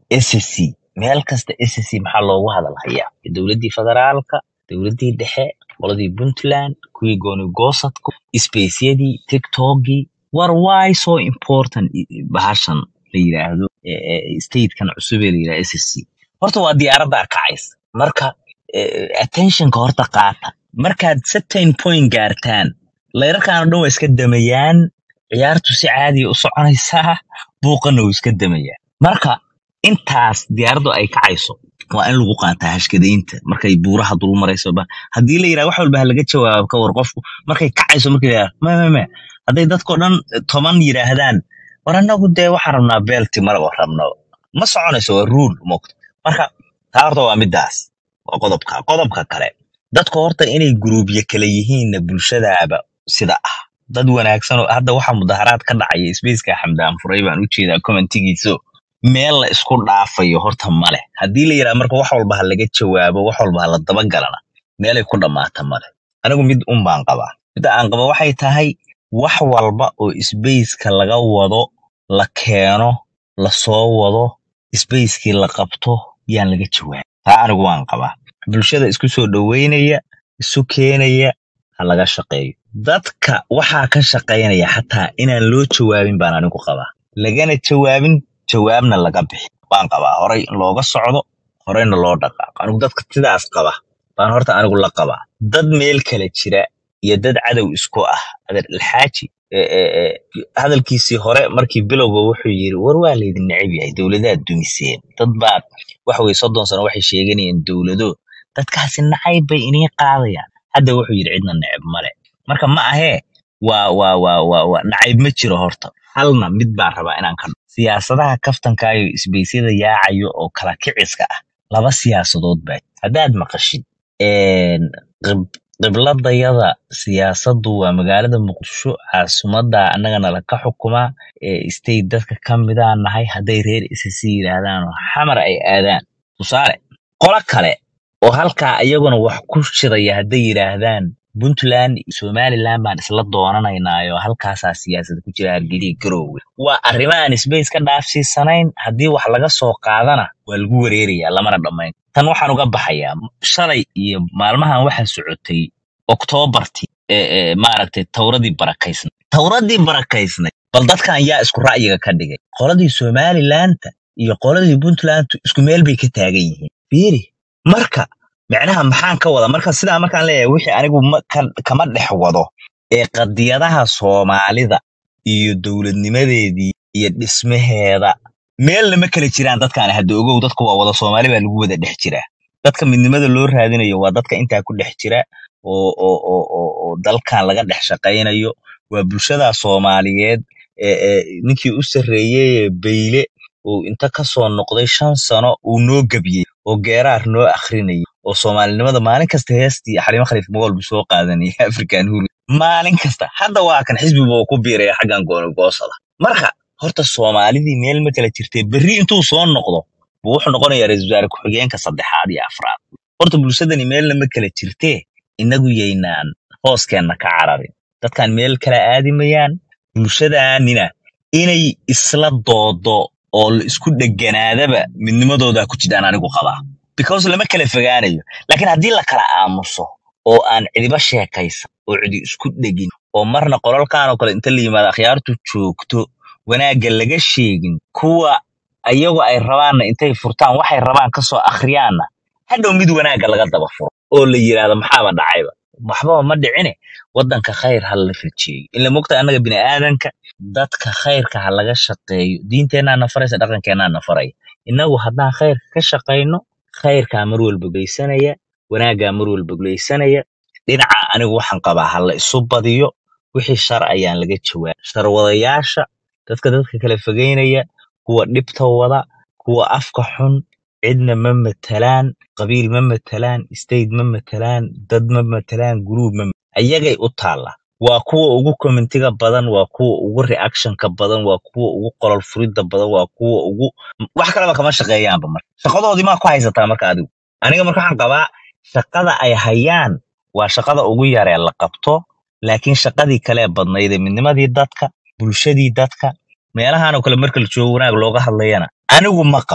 ssc meel kasta ssc maxaa loogu hadalhayaa dowladdii federaalka dowladdii dhexe qoladii puntland kuwii goonigosadku spaceyadii tiktokgii war why so important i- i- bahashan la yidhaahdo eh, eh, statekan cusub ee la yidhahdo ssc horta waa diyaaraddaa kacaysa marka eh, attentionka horta qaata markaad certain point gaartaan layrarkaan oo dhan waa iska damayaan ciyaartu si caadiya u soconaysaa buuqana wuu iska damayaa marka intaas diyaaraddu ay kacayso waa in lagu qaataa hashkadaynta markay buuraha dul marayso ba haddii la yidhaha wax walba ha laga jawaabo ka war qofku markay kacayso marka la yidhaha ma ma ma hadday dadkao dhan toban yidhaahdaan war annagu dee waxaan rabnaa beelti maraba rabno ma soconayso waa ruul moogta marka taa horta waa midaas waa qodobka qodobka kale dadka horta inay guruubyo kale yihiinna bulshadaaba sida ah dad wanaagsan oo hadda waxa mudaharaad ka dhacaya spaceka xamdaan furay baan u jeedaa commentigiiso meel la isku dhaafayo horta male haddii la yidhaha marka wax walba ha laga jawaabo wax walba ha la dabagalana meelay ku dhammaata male anigu mid un baan qabaa midda aan qaba waxay tahay wax walba oo spaceka laga wado la keeno la soo wado spacekii la qabto yaan laga jawaabin taa anigu waan qabaa bulshada isku soo dhoweynaya isu keenaya ha laga shaqeeyo dadka waxaa ka shaqaynaya xataa inaan loo jawaabin baan anigu qabaa lagana jawaabin jawaabna laga bixi baan qabaa horay in looga socdo horeyna loo dhaqaaqo anigu dadka sidaas qaba baan horta anigu la qabaa dad meel kale jira iyo dad cadow isku ah adeer alxaaji e- e- e, hadalkiisii hore markii bilowga wuxuu yiri war waa laydin neceb yahay dowladaad dumiseen dad baad waxa weye soddon sano waxay sheeganayeen dowlado dadkaasi nacayb bay inii qaadayaan hadda wuxuu yidhi cidna neceb male marka ma ahee waa waa waa waa waa nacayb ma jiro horta halna mid baan rabaa inaan ka siyaasadaha kaftankaayo isbeysyada yaacayo oo kala kiciska ah laba siyaasadood baa jira. haddaad maqashid een, qib- qibladayada siyaasaddu waa magaalada muqdisho caasimadda annagana laka xukumaa ee state dadka ka midaan nahay hadday reer isisi yidhaahdaan oo xamar ay aadaan tusaale qolo kale oo halkaa iyaguna wax ku shidaya hadday yidhaahdaan puntland iyo somaliland baan isla doonanaynaayo halkaasaa siyaasada ku jira hargeliya garoowe waa arrimo aan space ka dhaafsiisanayn haddii wax laga soo qaadana waa lagu wareerayaa lamana dhammayn tan waxaan uga baxayaa shalay iyo maalmahan waxaa socotay oktoobartii ee ee maaragtay tawradii barakaysnay tawradii barakaysnay bal dadkan yaa isku ra'yiga ka dhigay qoladii somalilandta iyo qoladii puntlandtu isku meel bay ka taagan yihiin fiiri marka micnaha maxaan ka wada marka sidaa markaan leeyahay wixii anigu ma- ka- kama dhex wado ee qadiyadaha soomaalida iyo dowladnimadeedii iyo dhismaheeda meelna ma kala jiraan dadkaan hadda ogow dadku waa wada soomaali baa lagu wada dhex jiraa dadka midnimada loo raadinayo waa dadka intaa ku dhex jira oo oo oo oo oo dalkan laga dhex shaqaynayo waa bulshada soomaaliyeed ee ee ninkii u sarreeyey ee beyle uu inta ka soo noqday shan sano uu noo gebiyey oo geeraar noo akrinayay oo soomaalinimada maalin kasta heestii xarimo khaliif mogool buu soo qaadanaya african huri maalin kasta hadda waa kan xisbiga uu ku biiraya xaggan goonigoosada marka horta soomaalidii meel ma kala jirtee berri intuu soo noqdo buu wuxuu noqonayaa ra-iisul wasaare ku-xigeenka saddexaad iyo afraad horta bulshadani meelna ma kala jirtee inagu yaynaan hooskeenna ka cararin dadkan meel kala aadimayaan bulshadaanina inay isla doodo oo la isku dheganaadaba midnimadooda ku jiraan anigu qabaa because lama kala fogaanayo laakiin haddii la kala aamuso oo aan cidiba sheekaysan oo cidi isku dhegin oo marna qolalkan oo kale inta la yimaado akhyaartu joogto wanaagga laga sheegin kuwa ayagu ay rabaanna intay furtaan waxay rabaan kasoo akhriyaanna hadhow mid wanaagga laga daba furo oo la yidhaahdo maxaaba dhacayba waxbaba ma dhicine waddanka khayr ha la rajeeyo ila mogta annaga bini aadanka dadka khayrka ha laga shaqeeyo diinteennaa na faraysa dhaqankeennaa na faraya innagu haddaan khayrka ka shaqayno khayrkaa mar walba geysanaya wanaaggaa mar walba geysanaya dhinaca anigu waxaan qabaa ha la isu badiyo wixii shar ayaan laga jawaab sharwadayaasha dadka dadka kala fogeynaya kuwa dhibta wada kuwa afka xun cidna ma matalaan qabiil ma matalaan state ma matalaan dad ma matalaan group ma ayagay u taalla waa kuwa ugu commentiga badan waa kuwa ugu reactionka badan waa kuwa ugu qolol furidda badan waa kuwa ugu wax kaleba kama shaqeeyaanba marka shaqadoodii maa ku haysataa marka adigu aniga marka waxaan qabaa shaqada ay hayaan waa shaqada ugu yaree la qabto laakiin shaqadii kale badnayd ee midnimadii dadka bulshadii dadka meelahan oo kale marka la joogo wanaag looga hadlayana anigu ma qabo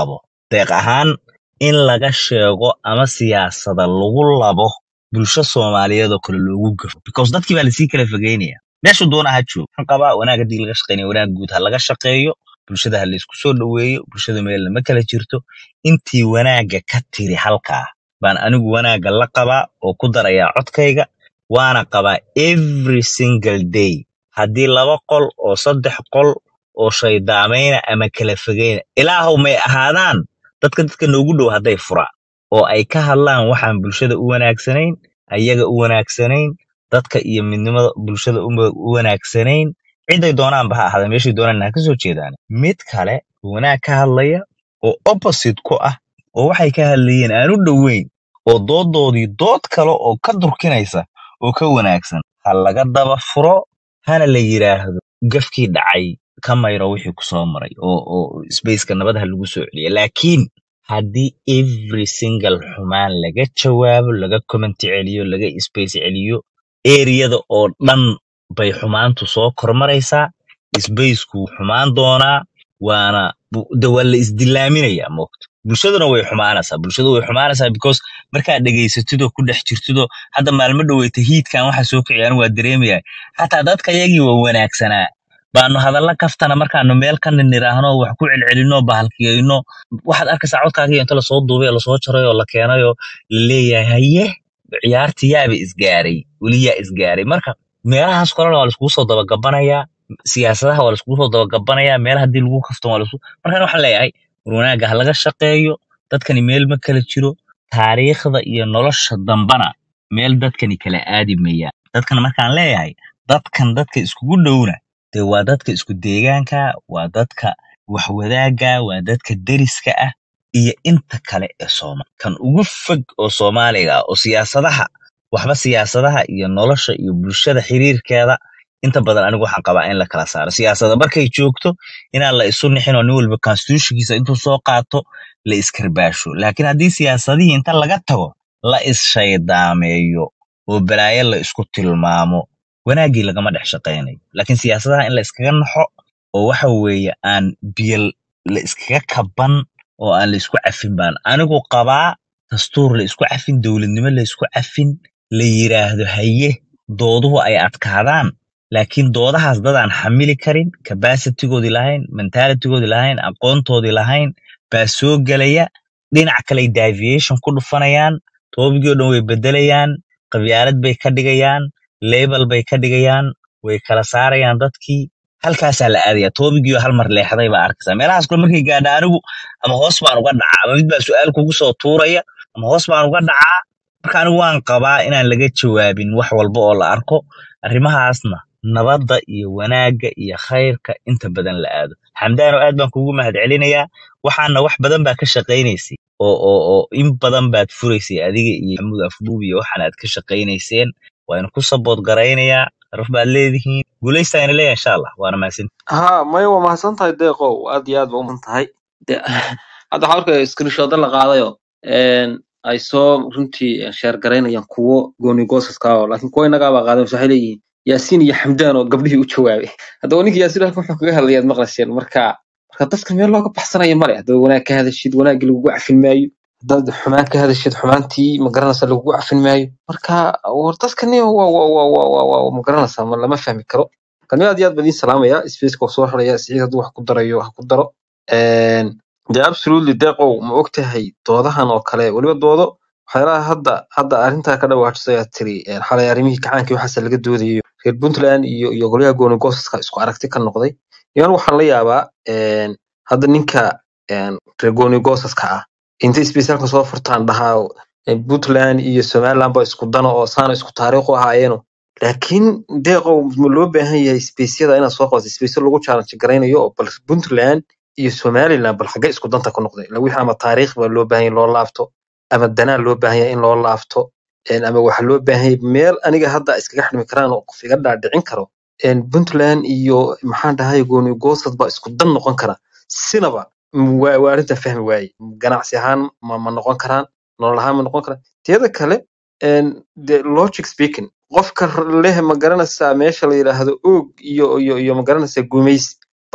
deeq ahaan in laga sheego ama siyaasada lagu labo bulsho soomaaliyeed oo kale loogu gafo because dadkii baa lasii kala fogeynaya meeshu doona ha joogo waxaan qabaa wanaag haddii laga shaqeynaya wanaag guud ha laga shaqeeyo bulshada ha laysku soo dhoweeyo bulshada meel lama kala jirto intii wanaagga ka tiri halkaa baan anigu wanaagga la qabaa oo ku darayaa codkayga waana qabaa every single day haddii laba qol oo saddex qol oo shaydaamayna ama kala fogeyna ilaahow may ahaadaan dadka dadka noogu dhow hadday furaan oo ay ka hadlaan waxaan bulshada u wanaagsanayn ayaga u wanaagsanayn dadka iyo midnimada bulshada u u wanaagsanayn ciday doonaanba ha ahaada meeshay doonaan ha ka soo jeedaan mid kale oo wanaag ka hadlaya oo opposite ku ah oo waxay ka hadlayeen aan u dhoweyn oo doodoodii dood kale oo ka durkinaysa oo ka wanaagsan ha laga daba furo hana la yidhaahdo gafkii dhacay ka mayro wixii ku soo maray oo oo spaceka nabad ha lagu soo celiya laakiin haddii every single xumaan laga jawaabo laga commenti celiyo laga space celiyo eriyada oo dhan bay xumaantu soo kormaraysaa spacekuu xumaan doonaa waana bu- de waa la isdilaaminayaa moogta bulshaduna way xumaanaysaa bulshadu way xumaanaysaa because markaad dhegaysatidoo ku dhex jirtidoo hadda maalmo dhoweyta hiidkan waxa soo kiciyaan waa dareemayaa xataa dadka yagii waa wanaagsanaa baanu hadalla kaftana markaanu meel ka nidhaahno wax ku celcelinno bahalkiyeyno waxaad arkaysaa codkaagiyo inta lasoo duubay oo lasoo jaray oo la keenay oo la leeyahay haye ciyaartii yaaba isgaaray weli yaa isgaaray marka meelahaas kalena waa laiskugu soo dabagabanayaa siyaasadaha waa laiskugu soo dabagabanayaa meel haddii lagu kafto waa laisku markaan waxaan leeyahay war wanaagga ha laga shaqeeyo dadkani meel ma kala jiro taariikhda iyo nolosha dambana meel dadkani kala aadi mayaan dadkan markaan leeyahay dadkan dadka iskugu dhowna dee waa dadka isku deegaanka waa dadka wax wadaagga waa dadka deriska ah iyo inta kale ee Soomaali kan ugu fog oo Soomaaliga ah oo siyaasadaha waxba siyaasadaha iyo nolosha iyo bulshada xiriirkeeda inta badan anigu waxaan qabaa in la kala saaro siyaasada markay joogto inaan la isu nixin oo nin walba constitutionkiisa intuu soo qaato la iskarbaasho laakiin haddii siyaasadihii inta laga tago la is-shaydaameeyo oo balaayo la isku tilmaamo wanaaggii lagama dhex shaqaynayo laakiin siyaasadaha in la iskaga naxo oo waxa weeye aan biyo la iskaga kaban oo aan la isku cafin baan anigu qabaa dastuur la isku cafin dowladnimo la isku cafin la yiraahdo haye dooduhu ay adkaadaan laakiin doodahaas dadaan xamili karin capacitigoodii lahayn mentalitygoodii lahayn aqoontoodii lahayn baa soo gelaya dhinac kale deviation ku dhufanayaan toobigii oo dhan way bedelayaan qabyaalad bay ka dhigayaan label bay ka dhigayaan way kala saarayaan dadkii halkaasaa la aadaya toobigii oo hal mar leexday baa arkaysaa meelahaas kule markay gaadha anigu ama hoos baan uga dhacaa ama mid baa su-aal kugu soo tuuraya ama hoos baan uga dhacaa marka anigu waan qabaa inaan laga jawaabin wax walba oo la arko arrimahaasna nabadda iyo wanaagga iyo khayrka inta badan la aado xamdaano aad baan kugu mahadcelinayaa waxaana wax badan baa ka shaqaynaysay oo oo oo in badan baad furaysay adiga iyo maxamuud afduub iyo waxaan aad ka shaqaynayseen waana ku sabood garaynayaa sharaf baad leedihiin guulaystaan leeyahay insha allah waana mahadsan ها maya waa mahadsan tahay deeqow aad iyo aad ba umahan tahay De- hadda waxaa arkaya screenshoda la qaadayo een, ay soo runtii sheer garaynayaan kuwo gooni goosaska ah oo laakiin kuwa innagaabaa qaadan waxay leeyihiin yaasiin iyo xamdaan oo gabdhihii u jawaabay haddaba ninka yaasiin halkan wuxuu kaga hadlayaad maqlasheen marka marka dadka meel looga baxsanaya male haddaad wanaag ka hadashid wanaaggii lagugu cafin maayo haddaad xumaan ka hadashid xumaantii magaranaysa lagugu cafin maayo marka war dadkani waa waa waa waa waa waa magaranaysa ma lama fahmi karo kan aad iyo aad baan idiin salaamaya spaceka waa soo haraya siciid hadduu wax ku darayo ha ku daro Een, de absolutely deeqow ma ogtahay doodahan oo kale weliba doodo waxyaalaha hadda hadda arrintaa ka dhawaajisay aad tiri een, xalay arrimihii kacaankii waxaase laga doodayo reer puntland iyo iyo golyaha gooni goosaska isku aragti ka noqday iyan waxaan la yaabaa een, hadda ninka een, reer gooni goosaska ah intay spaceyalka soo furtaan dhahaa een, puntland iyo somaliland ba isku dano oo saana isku taariikh u ahaayeeno laakiin deeqow ma loo baahan yahay spaceyada inaad soo qabato spaceyo lagu challenge garaynayo oo bal puntland iyo somaliland bal xaggee isku danta ku noqday ila wixii ama taariikh baa loo baahan yahay in loo laabto ama danaa loo baahan yahay in loo laabto een, ama waxa loo baahan yahay meel aniga hadda iskaga xidhmi karaan oo qof iga dhaadhicin karo een, puntland iyo maxaan dhahay gooni goosad baa isku dan noqon kara sinaba m- waa waa arrinta fahmi waaye ganacsi ahaan ma ma noqon karaan nolol ahaan ma noqon karaan teeda kale een, de logic speaking qofka r- leh ma garanaysaa meesha la yidhaahdo oog iyo iyo iyo ma garanaysaa gumays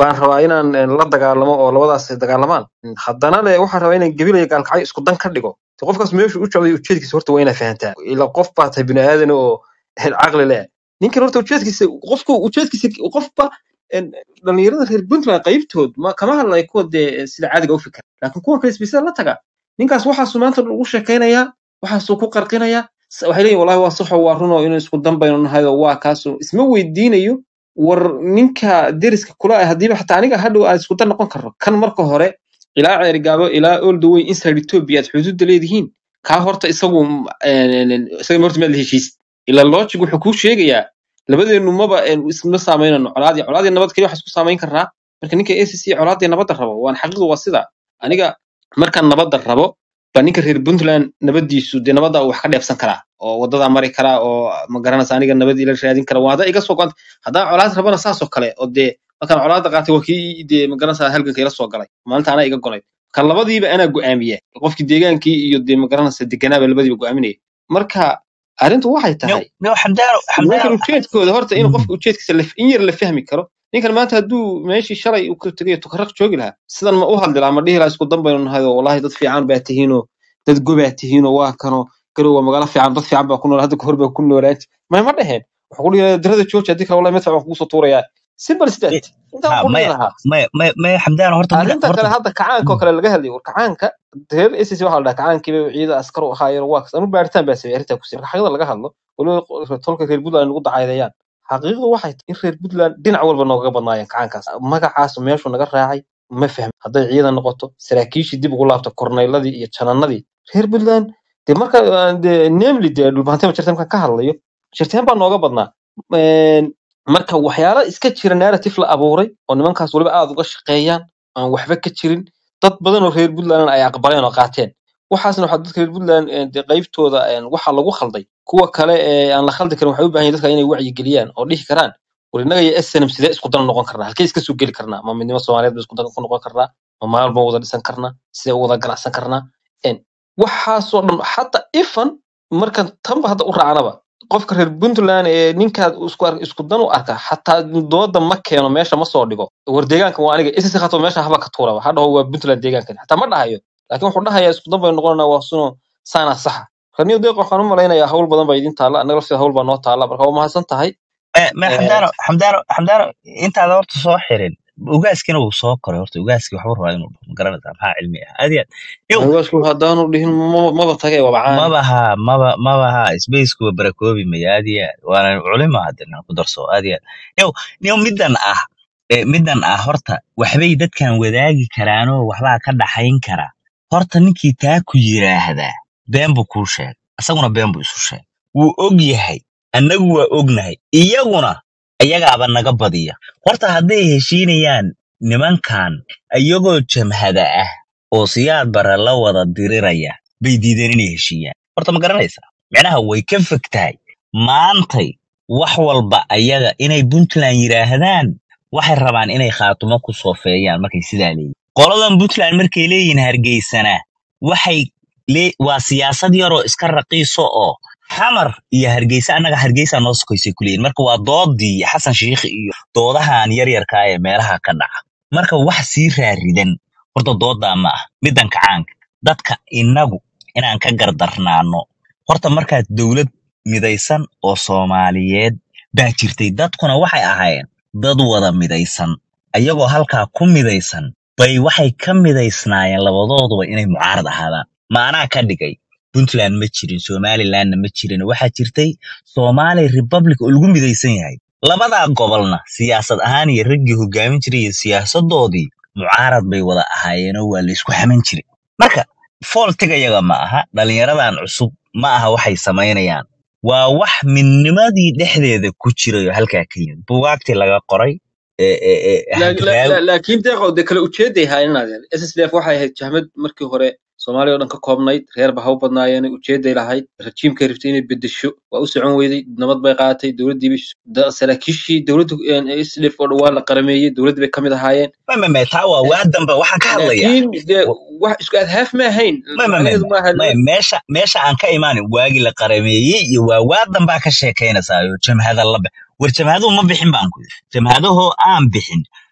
baan rabaa inaan een, la dagaalamo oo labadaas ay dagaalamaan haddana le waxaan rabaa inaan gebilaya gaalkacyo isku dan ka dhigo de qofkaas meeshu u jecday ujeedkiisa horta waa inaa fahantaa ila qof baa tahay bini aadan oo een, caqli leh ninkan horta ujeedkiisa qofku ujeedkiisa qofba een, dhalinyarada reer puntland qaybtood ma kama hadlay kuwa dee sida caadiga u fikra laakiin kuwa kale isbiisada la taga ninkaas waxaasuu maanta ugu sheekaynayaa waxaasuu ku qarqinayaa s- waxay leeyihin wallahi waa saxo waa runo inuu isku dambayno nahay oo waa kaasoo isma weydiinayo war ninka deriska kula ah haddiiba xataa aniga hadhow aad isku dan noqon karno kan marka hore ilaa ceerigaabo ilaa all the way inside ethiopia aad xuduudda leedihiin kaa horta isagu m- een, een, isaga horta maad la heshiisid ila logic wuxuu kuu sheegayaa labadeenu maba een, isma saameynano colaadii colaadii nabad keliya waxaa isku saameyn karnaa marka ninka acc colaadii nabadda rabo waan xaqiiqdu waa sida aniga markaan nabadda rabo baa ninka reer puntland nabadiisu dee nabadda uu wax ka dheefsan karaa oo wadadaa mari karaa oo ma garanaysa aniga nabad ila raadin kara waa haddaa iga soo go'anta haddaan colaad rabana saasoo kale oo dee markaan colaadda qaatay waa kii dee ma garanaysa halganka ila soo galay maalinta anaa iga golay kan labadiiba anaa go'aamiya qofkii deegaankii iyo dee ma garanaysa deganaaba labadiiba go'aaminaya marka arrintu waxay no tahay no xamdaano nimankan xamdaano ujeedkooda horta in Mhm. qofka ujeedkiisa la- in yar la fahmi karo ninkan maanta hadduu meeshii shalay uu ka tegay tukaraq joogi lahaa sidan ma u hadli lahaa ma dhihi lahaa isku dan baynu nahay oo wallahi dad fiican baa tihiinoo dad gobaa tihiinoo waa kanoo garow waa magaalo fiican dad fiican baa ku nool hadda kahor baa ku noolaan may ma dheheen wuxuu ku dhihi lahaa darada jooji haddii kale wallahi madfac waan kugu soo tuurayaa simple is that intaa ha wuxuu dhihi maya lahaa maya maya maya xamdaano horta marka arrinta horta kale hadda kacaanka oo kale laga hadlayo war kacaanka reer ss waxaa la dhahaa kacaankiiba ciida askar u ahaayeen waa kas anu baaritaan baa sameeyay arrintaa kusi marka xaqiiqda laga hadlo waliba qo- tolka reer puntland nagu dacaydeeyaan xaqiiqdu waxay tahay in reer puntland dhinac walba noogaga badnaayeen kacaankaas magacaas meeshuu naga raacay ma fahmi hadday ciidan noqoto saraakiishii dib ugu laabto korneyladii iyo jananadii reer puntland dee marka aan dee namely dee dhulbahanteen jirta markaan ka hadlayo jirteen baa nooga badnaa Een, marka waxyaala iska jira narrative la abuuray oo nimankaas waliba aad uga shaqeeyaan aan waxba ka jirin dad badan oo reer puntland ay aqbaleen oo qaateen waxaasna waxaa dadka reer puntland een, dee qaybtooda een, waxa lagu khalday kuwa kale ee aan la khaldi karin waxay u baahan yihiin dadka inay wacyi geliyaan oo dhihi karaan war innaga iyo snm sidee isku dan noqon karnaa halkee iska soo geli karnaa ma midnimo soomaaliyeed ba isku dan ku noqon karnaa ma maal ba wada dhisan karnaa sidee u wada ganacsan karnaa Een, waxaasoo dhan xataa ifan markan tanba hadda u raacnaba qofka reer puntland ee ninkaad isku ar- isku dan u arka xataa dooda ma keeno meesha ma soo dhigo war deegaanka waa aniga isi khato meesha haba ka tuuraba ha dhaho waa puntland deegaankan xataa ma dhahayo laakiin wuxuu dhahayaa isku dan baynu noqonanaa waa suno saana saxa raniyo deeq waxaan u malaynayaa hawl badan baa idin taalla annaga lafteeda hawl baa noo taalla marka waa mahadsan tahay Eh, ma Eh, xamdaano xamdaano xamdaano intaada horta soo xirin ugaaskina wuu soo koray horta ugaaskii waxbuu rabaa inuu dhaho, ma garanaysaa maxaa cilmi ah aad iyo aad yow hawgaasku haddaanu dhihin maba maba tage waa bacaan mabaha maba mabaha sbacekuwa barakoobi maya aad iyo aad waana culima hadina ku darso aad iyo aad yow yow middan ah eh, middan ah horta waxbay dadkan wadaagi karaanoo waxbaa ka dhaxayn kara horta ninkii taa ku yiraahdaa been buu kuu sheegay isaguna been buu isu sheegay wuu og yahay annagu waa ognahay iyaguna ayagaaba naga badiya horta hadday heshiinayaan nimankan iyagoo jamhada ah oo siyaad bara la wada diriraya bay diideen inay heshiiyaan horta ma garanaysaa micnaha way ka fog tahay maantay wax walba ayaga inay puntland yidhaahdaan waxay rabaan inay khaatumo ku soofeeyaan markay sidaa leeyihin qoladan puntland markay leeyihiin hargeysana waxay lee- waa siyaasad yaroo iska raqiiso oo xamar iyo hargeysa annaga hargeysa noo sokaysay kuleeyihin marka waa doodii xasan shiikh iyo doodahan yaryarka ee meelaha ka dhaca marka wax sii raaridan horta doodaa ma ah middan kacaanka dadka innagu inaan ka gardarnaano horta markaad dowlad midaysan oo soomaaliyeed baa jirtay dadkuna waxay ahaayeen dad wada midaysan ayagoo halkaa ku midaysan bay waxay ka midaysnaayeen labadooduba inay mucaarad ahaadaan maanaa ka dhigay puntland ma jirin somalilandna ma jirin waxaa jirtay somali republic oo lagu midaysan yahay labadaa gobolna siyaasad ahaan iyo raggii hogaamin jiray iyo siyaasadoodii mucaarad bay wada ahaayeenoo waa laysku xaman jiray marka fooltiga yaga ma aha dhalinyaradan cusub ma aha waxay samaynayaan waa wax midnimadii dhexdeeda ku jiray oo halkaa ka yimid bugaagtii laga qoray ee ee ee La- la- hadraawi la- laakiin deeqow de kale ujeeday haayeen ssdf waxay ahayd jahmad markii hore soomaaliya oo dhan ka koobnayd reerba ha u badnaayeen ujeeday lahayd rajiimkay rabtay inay bedesho waa u socon weyday nabad bay qaadatay dowladdiiba saraakiishii dowladda sdf oo dhan waa la qarameeyey dowladdii bay ka mid ahaayeen ma ma ma taa waa waa dambe waxaan ka hadlayaa laakiin de wax isku adhaaf ma ahayn ma ma ma macnaheedu ma maaha ma meesha meesha aan ka imaanin waagii la qarameeyey iyo waa waa dambaa ka sheekaynaysaa oo jamhada la bix war jamhaduhu ma bixin baan ku yidhi jamhadahoo aan bixin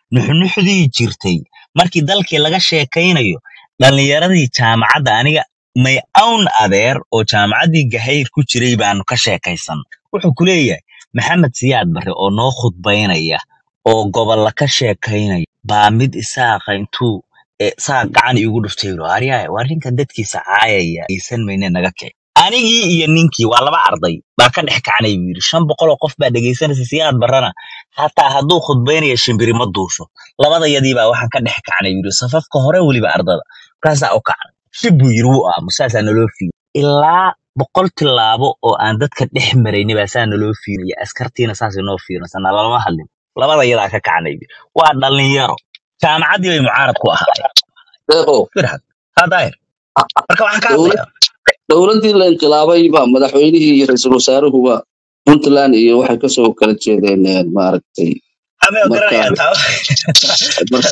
nuxnuxdii jirtay markii dalkii laga sheekaynayo dhallinyaradii jaamacadda aniga may awn adeer oo jaamacaddii gahayr ku jiray baanu ka sheekaysan wuxuu ku leeyahay maxamed siyaad barre oo noo khudbaynaya oo gobolla ka sheekaynaya baa mid isaaqa intuu ee, saa gacan iigu dhuftay yidhi aryaay waa ninkan dadkiisa caayaya aysan mayne naga kici anigii iyo ninkii waa laba arday baa ka dhex kacnay buu yidhi shan boqol oo qof baa dhegaysanaysa siyaad barrana hataa hadduu khudbaynaya shimbiri ma duusho labadayadii baa waxaan ka dhex kacnay buu yidhi safafka hore weliba ardada markaasaa u kacnay shib buu yidhi wuu aamu saasaa naloo fiiyo ilaa boqol tilaabo oo aan dadka dhex marayni baa saa naloo fiiraya askartiina saasay noo fiirinaysa nalalama hadlin labadayadaa ka kacnay buu yidhi. waa dhallinyaro jaamacaddii bay mucaarad ku ahaayeen deeqo firhad haa daahir marka waxaan ka dowlad hadlayaa dowladdii la inqilaabay ba madaxweynihii iyo ra-iisul wasaaruhuba puntland iyo waxay kasoo kala jeedeen eh, maaragtay amee marka garanayaa taa marka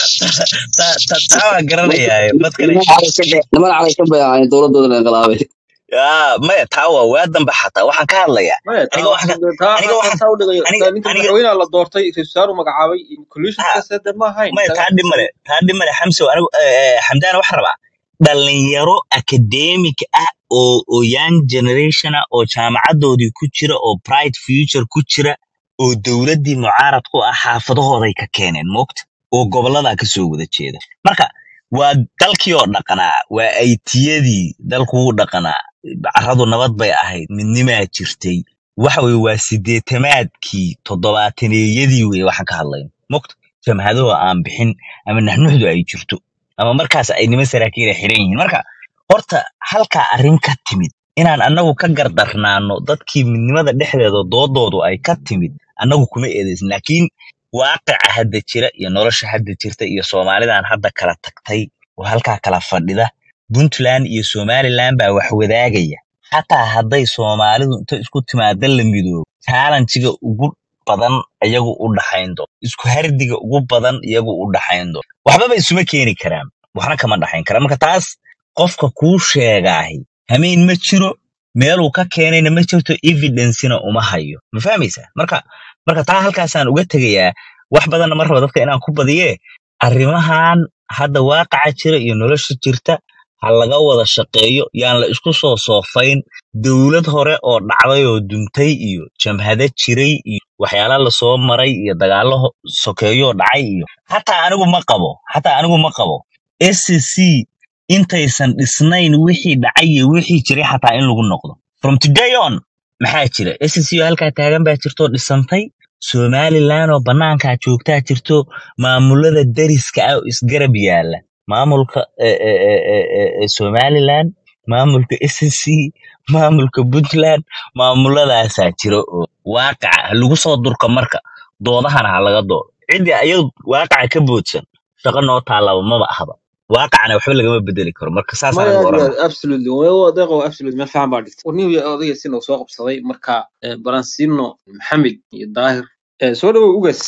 taa taa taa waa garanayaa mad kale niman calaysan bay niman calaysan bay ahaayeen dowladooda la inqilaabay yaa maya taa waa waa dambe xataa waxaan ka hadlayaa maya taa aniga waxaan ka- taa aniga taa waxaan taa u dhigayo aniga taa ninka aniga madaxweynaha la doortay ra-iisul wasaaru magacaabay ha collusionkaas hadda ma ahayn maya isaga taa dhib male taa dhib male xamsow anigu eh, eh, xamdaan waxaan rabaa dhalinyaro academic ah oo oo young generation ah oo jaamacadoodii ku jira oo bright future ku jira oo dowladdii mucaarad ku ah xaafadahooday ka keeneen moogta oo goboladaa kasoo wada jeeda marka waa dalkii oo dhaqanaa waa aytiyadii dalkuu dhaqanaa carradu nabad bay ahayd midnimaa jirtay waxa weye waa sideetamaadkii toddobaataneyadii weye waxaan ka hadlayno moogta jamhadahoo aan bixin ama naxnuxdu ay jirto ama markaas ay niman saraakiil ay xiran yihiin marka horta halkaa arrin ka timid inaan annagu ka gardarnaano dadkii midnimada dhexdeeda doodoodu ay ka timid annagu kuma eedeysan laakiin waaqica hadda jira iyo nolosha hadda jirta iyo soomaalidan hadda kala tagtay oo halkaa kala fadhida puntland iyo somaliland baa wax wadaagaya xataa hadday soomaalidu inta isku timaada la midoobo challenjiga ugu badan iyagu u dhaxayn doono isku hardiga ugu badan iyagu u dhaxayn doono waxbaba isuma keeni karaan waxna kama dhaxayn karaan marka taas qofka kuu sheegaahi hameen ma jiro meeluu ka keenayna ma jirto evidencena uma hayo ma fahmaysaa marka marka taa halkaasaan uga tegayaa wax badanna ma raba dadka inaan ku badiye arrimahan hadda waaqaca jira iyo nolosha jirta ha laga wada shaqeeyo yaan la isku soo soofayn dowlad hore oo dhacday oo duntay iyo jamhado jiray iyo waxyaala lasoo maray iyo dagaalo ho- sokeeyo oo dhacay iyo xataa anigu ma qabo xataa anigu ma qabo scc intaysan dhisnayn wixii dhacay iyo wixii jiray xataa in lagu noqdo from today on maxaa jira scc oo halkaa taagan baa jirtoo dhisantay somaliland oo banaankaa joogtaa jirto maamulada deriska ah oo isgarab yaala maamulka eh, eh, eh, eh, eh, eh, somaliland maamulka scc maamulka puntland maamuladaasaa jira oo waaqaca ha lagu soo durka marka doodahana ha laga doodo ciddii ayadu waaqaca ka boodsan shaqo noo taallaba maba ahba waaqacana waxba lagama bedeli karo marka saasaan maya anigu aad oran iyo aad absolutely waa deeqo absolutely meel fiican baa dhigtay warnihi iyo odayga sina soo qabsaday marka eh, balansino maxamed iyo daahir Eh, soo dhawow ugas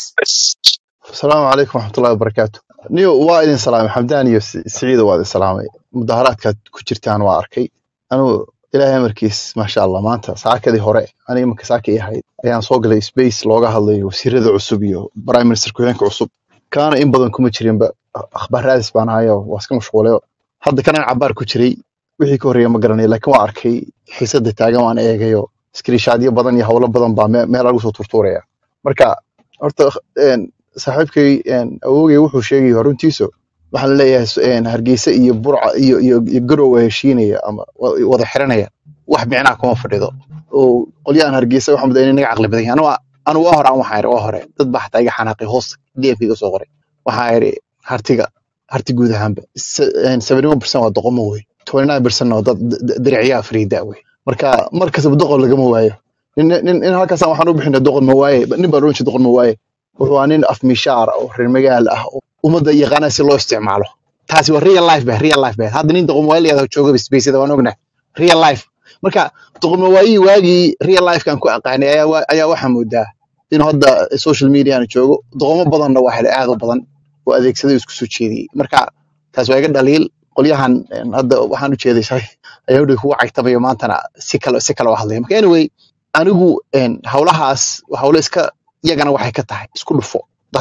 السلام عليكم ورحمة الله وبركاته نيو وائل سلام حمدان يو سعيد وائل سلام مظاهرات كانت كجرتان واركي أنا إلهي مركيس ما شاء الله ما أنت ساعة كذي هراء أنا يمكن ساعة إيه هاي أيام صوق لي سبيس لوجا هاللي وسير ذا عصبية برايم مينستر كوينك عصب كان إن بدن كم تشرين بقى أخبار هذا سبحان هاي واسكم مشغولة هذا كان عبار كتري wixii ka horreeya ma garanay laakiin waa arkay xiisadda taagan waan eegayo iskriishaadyo badan iyo howlo badan baa me- meel lagu soo turtuuraya marka horta een, saaxiibkay een, awoogay wuxuu sheegaya runtiisu waxaan leeyahay s- een, hargeysa iyo burca iyo iyo iyo garow waa heshiinaya ama wa- wada xiranaya wax micnaa kuma fadhido oo qolyahan hargeysa waxaan mudaa inaga caqli badan yahay anu waa- anu waa hore aan waxaan iri waa hore dad baa xataa iga xanaaqay hoos dmk iga soo qoray waxaan iri hartiga harti guud ahaanba Se- een, 71% waa doqomo wey 29% waa dad d- d- diriciyaa fariida wey marka mar kastaba doqon lagama waayo nin nin nin halkaasaan waxaan u bixinay doqon ma waaye nin baan oran jiray doqon ma waaye wuxuu ahaa nin af mishaar oo reer magaal ah oo ummadda yaqaana si loo isticmaalo taasi waa real life ba real life ba hadda nin doqon waaye layada jooga spaceda waan ognahay real life marka doqon ma waayii waagii real life kan ku aqaanay ayaa wa- ayaa waxaa moodaa inuu hadda social mediana joogo doqomo badanna waa helay aad u badan oo adeegsaday oo isku soo jeediyey marka taas waa iga dhaliil qolyahan een, hadda waxaan u jeeday shalay ayaa udhow kugu cagtamayo maantana si kale si kale u hadlaya marka anyway anigu een, howlahaas waa howlo iska iyagana waxay ka tahay isku dhufo dadka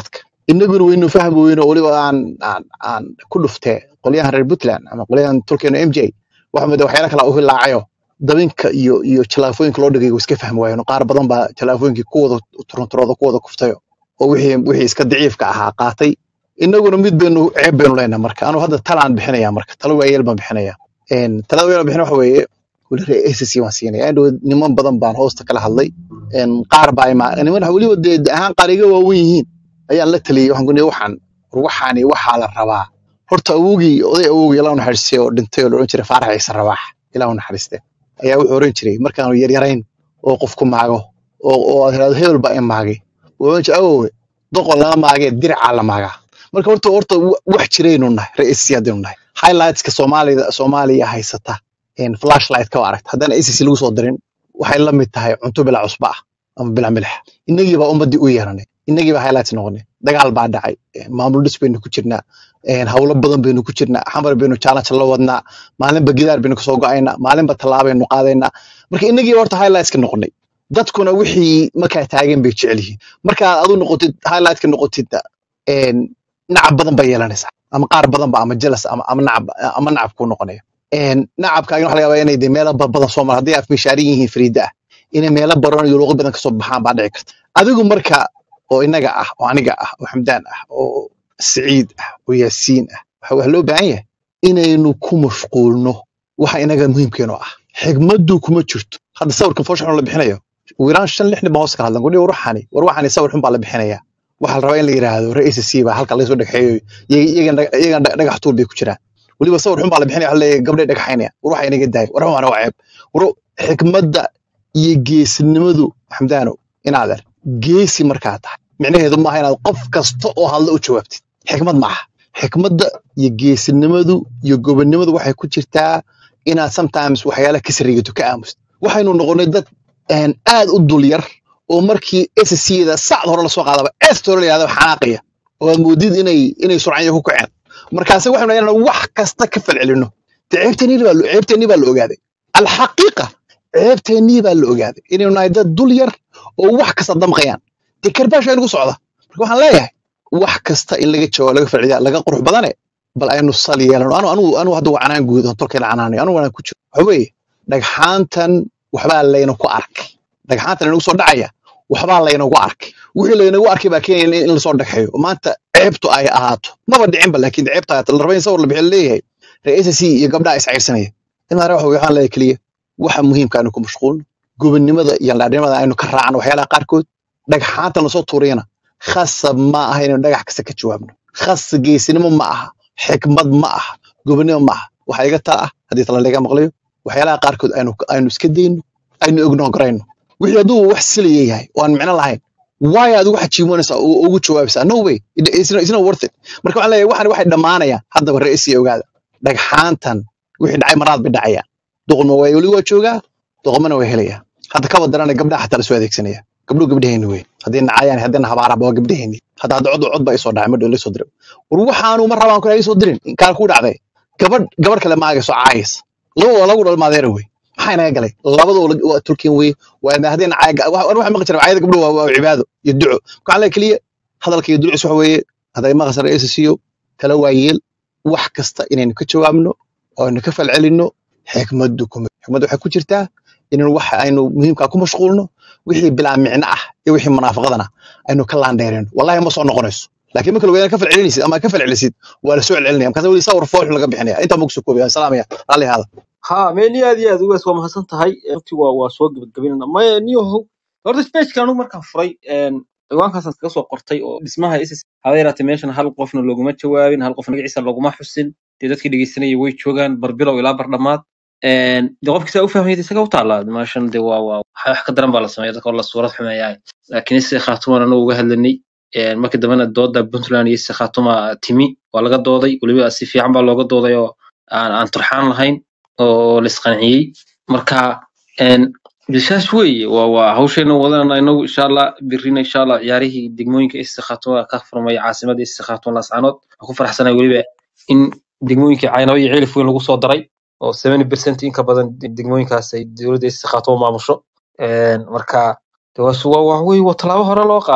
inaguna waynu fahmi weyno weliba aan aan aan ku dhuftee qolyahan reer puntland ama qolyahan tolkeena m j waxa mid waxyaala kala u hilaacayo dabinka iyo iyo jalaafooyinka loo dhigay iska fahmi waayeen qaar badan baa jalaafooyinkii kuwada turunturooda kuwada kuftayo oo wixii wixii iska daciifka ahaa qaatay inaguna mid baynu ceeb baynu leenahay marka anu hadda talaan bixinaya marka talo waayeel baan bixinaya Een, talada waayeel bixin waxa weeye weli reer acc waan siinaya andhow niman badan baan hoosta kala hadlay Een, qaar baa ima niman weliba dee de ahaan qaar iga waawen yihiin ayaan la taliyey waxaan ku nihi waxaan war waxaani waxaa la rabaa horta awowgii oday awowgii ilaa naxariistay oo dhintay oo la odhan jiray faarax ciise rabaax ilaa naxariiste ayaa wuxuu oran jiray markaanu yaryarayn oo qofku maago oo oo aad tirahdo hebel baa i maagay wuxuu oran jiray awowe doqon lama maagee diricaa la maagaa marka horta horta wa- wax jiraynu nahay ra-iisii haddaynu nahay highlightska soomaalida soomaaliya haysata een flashlight ka aragta haddana acc lagu soo dirin waxay la mid tahay cunto bilaa cusba ah ama bilaa milix innagii baa ummadii u yeeranay innagii baa highlights noqonay dagaal baa dhacay een maamul dhis baynu ku jirnaa een hawlo badan baynu ku jirnaa xamar baynu challenge la wadnaa maalinba gidaar baynu kasoo go'aynaa maalinba tallaabaynu qaadaynaa marka innagii horta highlightska noqonay dadkuna wixii markaa taagan bay jecel yihiin markaa adu noqotid highlightka noqotid een nacab badan baa yeelanaysaa ama qaar badan ba ama jealous ama ama nacab ama nacab kuu noqonaya een nacabkaagina waxa laga yaabaa inay de meelo ba- badan soo mara haddii afmishaarin yihiin fariida ah inay meelo baran iyo luuqad badan kasoo baxaan baa dhici karta adigu marka oo inaga ah oo aniga ah oo xamdaan ah oo siciid ah oo yaasiin ah waxa wax loo baahan yahay inaynu ku mashquulno waxa inaga muhiimkeenu ah xigmaddu kuma jirto hadda sawirkan foosha xun la bixinayo wiiraan shan lix nin baa hoos ka hadlan gudhi war waxani war waxani sawir xun baa la bixinaya waxaa la rabaa in la yiraahdo ra-iisa c baa halka laga soo dhagaxeeyo iyagan iyagan dhagax tuul bay ku jiraan weliba sawir xun baa la bixinaya waxa leeyahay gabdhay dhagaxaynaya war waxa inaga daaya war waxana waa ceeb war xikmadda iyo geesinimadu xamdaano inaad er geesi markaa tahay micnaheedu maaha inaad qof kasta oo hadla u jawaabtid xikmad maaha xikmadda iyo geesinimadu iyo gobonnimadu waxay ku jirtaa inaad sometimes waxyaalaha ka sarigato ka aamusid waxaynu noqonay dad een, aad u dul yar oo markii SSC-da sacd hore lasoo qaadaba est hore la yihahdo xanaaqaya oo aad moodid inay inay surcanya ku kaceen markaase waxaynu inaan wax kasta ka falcelino de ceebteennii baa lo- ceebteennii baa la ogaaday alxaqiiqa ceebteennii baa la ogaaday inaynu nahay dad dul yar oo wax kasta damqayaan dee karbaasha inagu socda marka waxaan leeyahay wax kasta in laga jawaabo laga falceliya laga qurux badane bal aynu sal yeelano anu anu anu hadda waa canaan guud oo tolkayna canaanayo anu wanaan ku jiro waxa weeye dhagxaantan waxbaa layna ku arkay dhagxaantan inagu soo dhacaya waxbaa laynagu arkay wixii laynagu arkay baa keenaya in in lasoo dhagxeeyo oo maanta ceebtu ay ahaato maba dhicinba laakiin ceebta ahaato la raba in sawir la bixiyo leeyahay ra-iisa c iyo gabdhaha iscayrsanaya imaare waxa waxaan leeyahay keliya waxa muhiimka aynu ku mashquulno gobonnimada iyo dhaadhimada aynu ka raacno waxyaalaha qaarkood dhagxaanta lasoo tuuriyana khasab ma aha inaynu dhagax kasta ka jawaabno khas geesinimo ma aha xikmad ma aha gobonnimo ma aha waxaa iga taa ah haddii tala laga maqlayo waxyaalaha qaarkood aynu aynu iska dayno aynu ignoograyno wixii hadduu wax silaya yahay oo aan micno lahayn waay aad ugu xajiimoonaysaa oo ugu jawaabaysaa no way It- it's not, it's not worth it marka waxaan leeyahay waxan waxay dhammaanayaan haddaba ra'isi ogaada dhagxaantan wixii dhacay maraad bay dhacayaan doqolma waa weli waa joogaa doqomana waa helayaa hadda kaba darana gabdhaha xataa lasoo adeegsanaya gabdhuhu gabdhaheenni wey haddii nacayaan haddii nahabaaraba waa gabdhaheenni hadda hadda cod cod baa isoo dhacay madhow laysoo diray war waxaanu ma rabaan kula isoo dirin kaan ku dhacday gabadh gabadh kale maagayso caayis laba waa lagu dhalmaadeera wey maxaa inaga galay labadoo waa tulkin wey waa ma haddii nacay waxa maqli jira caayada gabdhuhu waa waa cibaado iyo duco waxaan leeyahay keliya hadalka iyo ducis waxa weeye hadday maqasar eesasiyo kala waayeel wax kasta inaynu ka jawaabno oo aynu ka falcelinno xikmaddu kuma xikmaddu waxay ku jirtaa inaynu waxa aynu muhiimkaa ku mashquulno wixii bilaa micno ah iyo wixii munaafaqadana aynu ka laandheerino wallahi ma soo noqonayso laakiin marka lagu ka falcelinaysid ama ka falcelisid waa la soo celcelinaya markaas weli sawir foox laga bixinaya intaa magu soo koobaya salaamaya raalli ahaada ha meeni aad iyo aad ugaas waa mahadsan tahay runtii waa waa soo gebagabinana maya niyohow horta spageka anigu markaan furay een, ciwaankaasaan kaga soo qortay oo dhismaha ss haba yaraatee meeshan hal qofna looguma jawaabin hal qof magaciisa looguma xusin dee dadkii dhegeysanayay way joogaan barbilow ilaa bardhamaad een, dee qofkii saa u fahmayay isaga u taallaa meeshan dee waa waa wax wax ka daran baa la sameeya dadka oo la suurad xumeeyaa laakiin ise khaatumaan anagu uga hadlanay een, markii dambena dooda puntland iyo ise khaatuma timi waa laga dooday weliba si fiican baa looga dooday oo aan aan turxaan lahayn oo la isqanciyey marka een, bishaas weeye waa waa hawshayna wadanana inagu insha allah birina insha allah ciyaarihii degmooyinka istikhaatuma ka furmaya caasimada istikhaatuma lascanood waxaan ku faraxsanahay weliba in degmooyinkii caynaba iyo cilif weyn lagu soo daray oo 70% in ka badan degmooyinkaas ay dowladda istikhaatuma maamusho Een, marka de waa su- waa waa wey waa tallaabo hore loo qaaday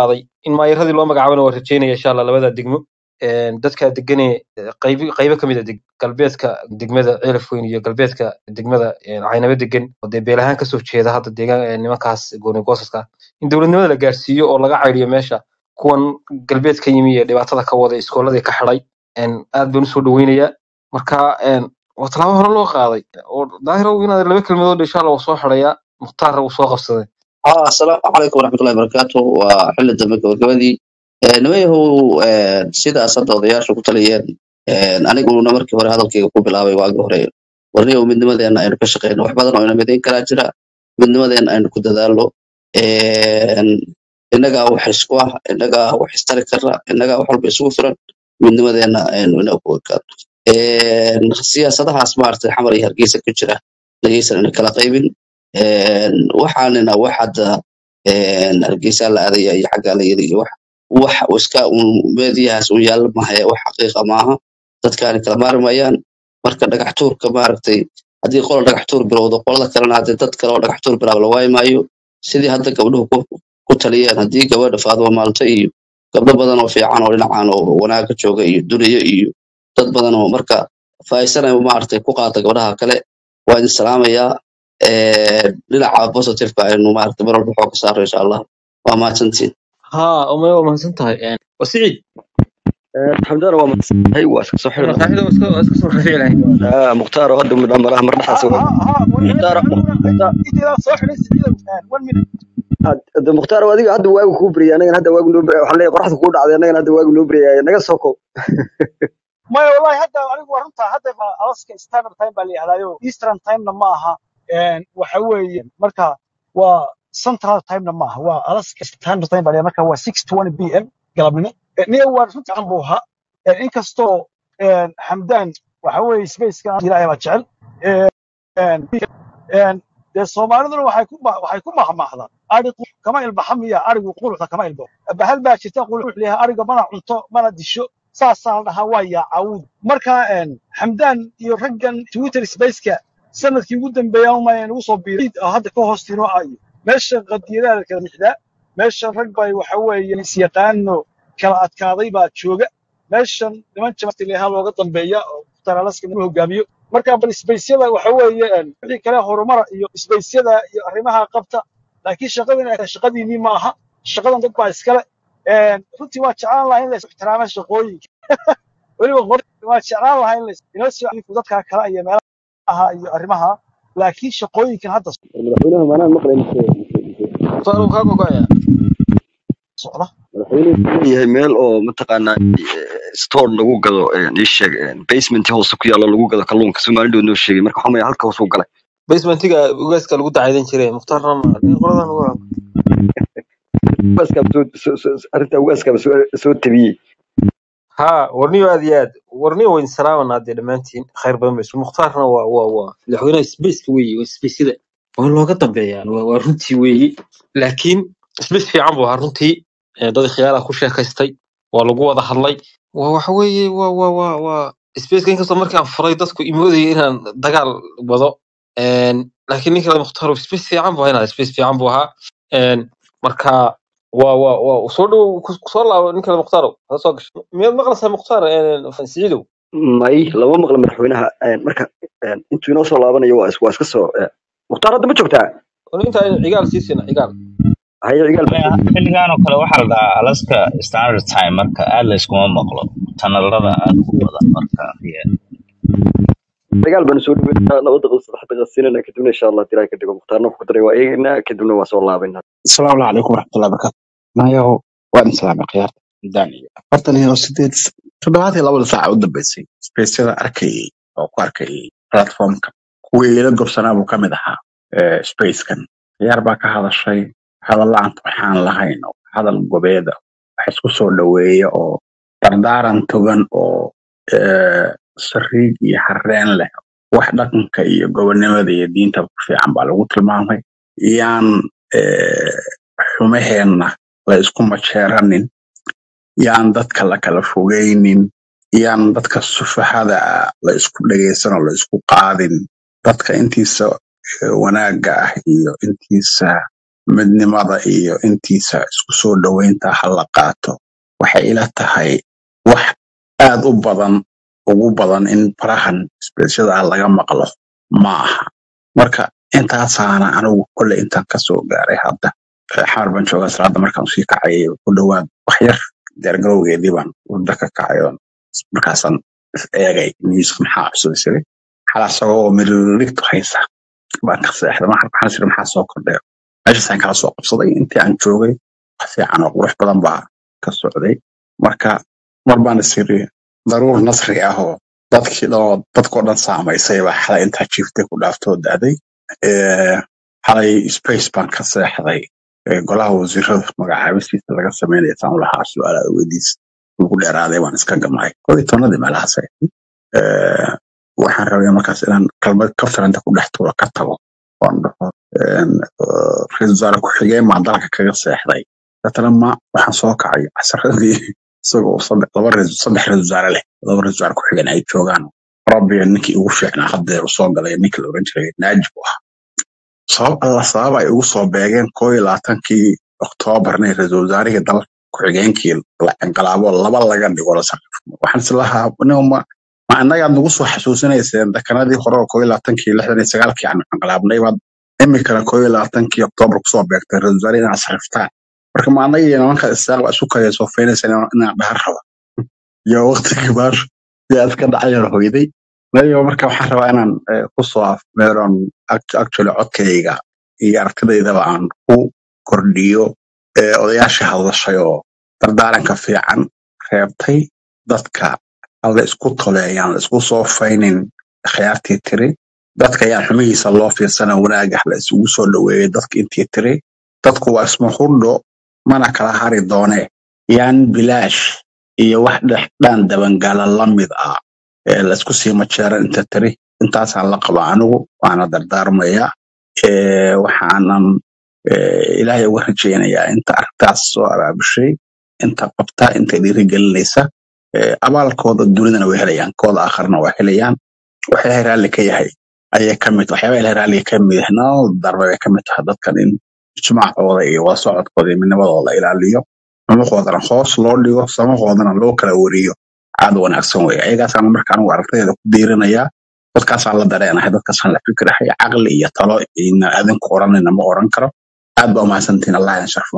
in maayaradii loo magacaabana waa rajeynaya insha allah labada degmo Een, dadka degane qaybo qaybo ka mid a deg- galbeedka degmada ceelafweyn iyo galbeedka degmada een, caynabo degan oo dee beel ahaan kasoo jeeda hadda deegaan ee nimankaas gooni goosaska in dowladnimada la gaarsiiyo oo laga cayriyo meesha kuwan galbeed ka yimi ee dhibaatada ka wada iskooladii ka xidhay Een, aad baan usoo dhaweynayaa marka een, waa tallaabo hore loo qaaday oo daahirow inaad laba kelmadood insha allah waa soo xidhayaa mukhtaar uu soo qabsaday ها السلام عليكم ورحمة الله وبركاته وحلة دمك وكبدي nimayahow sidaas hadda odayaasha ku taliyeen aniguna markii hore hadalkayga ku bilaabay waagi hore warniyow midnimadeena aynu ka shaqeyno wax badan oo ina midayn karaa jira midnimadeena aynu ku dadaalno innagaa wax isku ah innagaa wax istari kara innagaa wax walba isugu firan midnimadeena aynu ina ku ekaano siyaasadahaas maaragtay xamar iyo hargeysa ka jira dhageysan ina kala qaybin waxaanina wax hadda hargeysa la aadaya iyo xaggaa la yiri iyo wax wax iska un meediyahaas un yaalla mahaya wax xaqiiqa maaha dadkaani kala maarmayaan marka dhagax tuurka maaragtay haddii qola dhagax tuur bilowdo qolada kalena haddii dad kale oo dhagax tuur bilaab la waayi maayo sidii hadda gabdhuhu ku, ku taliyeen haddii gabadha faaduma maalto iyo gabdho badan oo fiican oo dhinacan oo wanaaga jooga iyo duniya iyo dad badan oo marka faa'iisana maaragtay ku qaata gabdhaha kale waa idin salaamayaa dhinaca positiveka aynu maaragtay mar walba xooga saaro insha allah waa mahadsantiin ها أمي وما سنتهي يعني وسعيد xamdana waa mahadsantahay waa iska soo xiri lahaa صاحبي اسكو اسكو سو رفيع لهي Ah, mukhtaar oo hadda midna malaha mar dhexaas ها ها ها mukhtaar mukhtaar إذا صح ليس one minute hadda mukhtaar oo adiga hadda waagu kuu beriyay anagana hadda waagu noo beriyay waxaan leeyahay qoraxda kuu dhacday anagana hadda waagu noo beriyay naga soo kow ما والله هذا أنا ورنتا هذا ألاسكا ستاندرد تايم بالي هذا يو إيسترن تايم لما ها وحوي مركا و سنترال تايم لما ها و ألاسكا ستاندرد تايم بالي مركا و 6:20 بي إم قلبنا نيو ورنتا عن بوها إن كستو حمدان وحوي سبيس كان إلى ما جعل dee soomaaliduna waxay ku ma- waxay ku mahmahdaan arigu kama ilbaxamiya arigu quluxda kama ilbo bahal baa jirta qulux leeyahay ariga mana cunto mana disho saasaa la dhahaa waa yaacawud marka een, xamdaan iyo raggan twitter spaceka sanadkii ugu dambeeya uma nagu soo biiray oo hadda ka hoostiinoo ah iyo meesha qadiyadaha la kala mixdaa meesha rag bay waxa weeye isyaqaano kala adkaaday baa jooga meeshan niman jamatileha looga dambeeya oo mukhtaar lagu hogaamiyo marka bal isbaysyada waxa weeye een, wixii kale horumara iyo isbaysyada iyo arrimaha qabta laakiin shaqadan ay tahay shaqadiinii ma aha shaqadan dad baa iskale Een, runtii waa jeclaan lahaa in la is ixtiraamo shaqooyinka weliba qor waa jeclaan lahaa in la is- inoo soo celiyo dadka kale iyo meelaha iyo arrimaha laakiin shaqooyinkan hadda madaxweynaha maanaan maqlay صاروا كاكو كايا socda madaxweynuhu wuxuu leeyahay meel oo mataqaanaa store lagu gado een, ii sheeg een, basement hoose ku yaalo lagu gado kalluunka soomaalidoo noo sheegay marka waxaa halka hoos u galay بيسمنتيغا ugaaskaa lagu dacaydan jiray mukhtaarna ma nin qoladan uga ugaaskaaba soo soo- soo- arrinta ugaaskaaba soo soo tabiyey ها ورنيو aad iyo aad warniyo wayn salaamanaa dee dhammaantiin khayr badan baysu mukhtaarna waa waa waa madaxweynaha spaceka weeye waa spaceyada waa looga dambeeyaa waa waa runtii weeye laakiin space fiican buu ahaa runtii ee dad khiyaala ku sheekaystay waa lagu wada hadlay waa waxa weeye waa waa waa waa spaceka inkastoo markii aan furay dadku imoodaya inaan dagaal wado een, laakiin ninka mukhtaar space fiican buu ahaa space fiican buu ahaa een, marka waa waa waa soo dhow soo laabo ninka mukhtaar ha soo gasho miyaad maqlaysaa mukhtaar een, siciidow may lama maqla madaxweynaha een, marka een, intuu inoo soo laabanayo waa is- waa iska soo een, mukhtaar hadda ma joogtaa inta cigaal sii siina cigaal haye cigaal baa Maya, joogta xilligan oo kale waxaa la dhahaa alaska standard time marka aad la iskuma maqlo tanalada aad u badan marka yeah. cigaal baanu soo dhaweynaa laba daqiiqo saddex daqiiqo siinana kadibna insha allah diraa ka dhigo mukhtaarna wuxuu ku daray waa eegaynaa kadibna waa soo laabaynaa asalaamu calaykum waraxmatullahi wabarakaatu nayaho waan islaamay khiyaarta daan iyo afartan iyo sideed toddobaad iyo labada saaca u dambeysay spaceyada arkayay oo ku arkayay platformka kuwii ila gobsanaa buu ka mid ahaa eh, spacekan khiyaar baa ka hadashay hadal la'aanta waxaan lahayn oo hadal gobeeda wax isku soo dhoweeya oo dardaaran togan oo eh, sariig iyo harreen leh wax dhaqanka iyo gobonimada iyo diinta ku fiican baa lagu tilmaamay yaan eh, xumaheenna la isku majeeranin yaan dadka la kala fogeynin yaan dadka sufahada ah la isku dhegeysan oo la isku qaadin dadka intiisa eh, wanaagga ah iyo intiisa midnimada iyo intiisa isku soo dhoweynta ha la qaato waxay ila tahay wax aad u badan ugu badan in farahan isbeeshada ah laga maqlo ma aha marka intaasaana anigu kolley intaan kasoo gaaray hadda Eh, xamar baan joogaa salaada markaan usii kacayay ku dhowaad wax yar diyaargarowgeedii baan wada ka kacay oon markaasaan is eegay newska maxaa cusub isiri xala isagoo miririgtu haysa baan ka seexday waxaan waxaan isiri maxaa soo kordhay meeshaasaan kala soo qabsaday intii aan joogay wax fiican oo qurux badan baa ka socday marka mar baan isiri daruur nasri ah oo dadkii dhan dadkoo dhan saamaysay baa xalay intaa jiiftay ku dhaaftoo da'day Eh, xalay space baan ka seexday Eh, golaha wasiirada magacaabistiisa laga sameynaya saan ulahaa su-aalaha weydiis ugu dheeraaday waan iska gamay koo iyo tobnadii meelahaas ay ahayd. Eh, waxaan rabay markaas inaan kalmad kaftaranta ku dhex tuuro ka tago oon dhaho een, eh, ra-iisul wasaare ku-xigeen baan dalka kaga seexday deetana ma waxaan soo kacay casaradii isagoo saddex laba ra- saddex ra-iisul wasaare leh laba ra-iisul wasaare ku-xigeen ay joogaan rabbiga ninkii ugu fiicnaa haddeer usoo galay ninka la oran jiray naajib u ahaa sabab alla sabab ay ugu soo beegeen koo iyo labaatankii oktoobarna ra-iisul wasaarihii dalka ku-xigeenkii la inqilaabo laba laga dhigo la sarrifo waxaan islahaa nin ma ma annagaad nagu soo xasuusinayseen dekanadii hore oo koo iyo labaatankii lixdan iyo sagaalkii aan inqilaabnay baad imikana koo iyo labaatankii oktoobar kusoo beegtay ra-iisul wasaare inaad sarriftaan marka ma annaga iyo nimanka isaaq baa isu kaya soo feynaysaan inaan dhahar rabo iyo waqtigii baar yaa iska dhacayaan hoyday aniga marka waxaan rabaa inaan eh, ku soo afmeeron actually codkayga iyo aragtidaydaba aan ku kordhiyo eh, odayaashii hadlashay oo dardaaranka fiican reebtay dadka aan la isku toleeyaan la isku soo faynin khiyaartii tiri dadka ayaan xumihiisa loo fiirsana wanaagah la isugu soo dhoweeyey dadka intii tiri dadku waa isma hurdho mana kala hari doone yaan bilaash iyo wax dhexdhaan dabangala la mid ah ee la isku sii majeeran inta tiri intaasaan la qaba anigu waana dardaarmaya Eh, waxaanan eh, ilaahay uga rajaynayaa inta arrintaas soo abaabushay inta qabta inta dhiirigelinaysa eh, abaalkooda dunidana way helayaan kooda aakharna waa helayaan wax ilaahay raalli ka yahay ayay ka mid waxyaaba ilaahay raalli ka mid yahay nolol darbe bay ka mid tahay dadkan in ijmaacooda iyo wada socodkooda iyo midnimadooda la ilaaliyo xumuqoodana hoos loo dhigo samahoodana loo kala wariyo aad u wanaagsan weeye ayagaasaan marka anigu aragtayda ku diirinayaa dadkaasaan la dareenahay dadkaasaan la fikirahay caqli iyo talo ina adinku oranayna ma oran karo aad baa umahadsantihin allah idin sharfo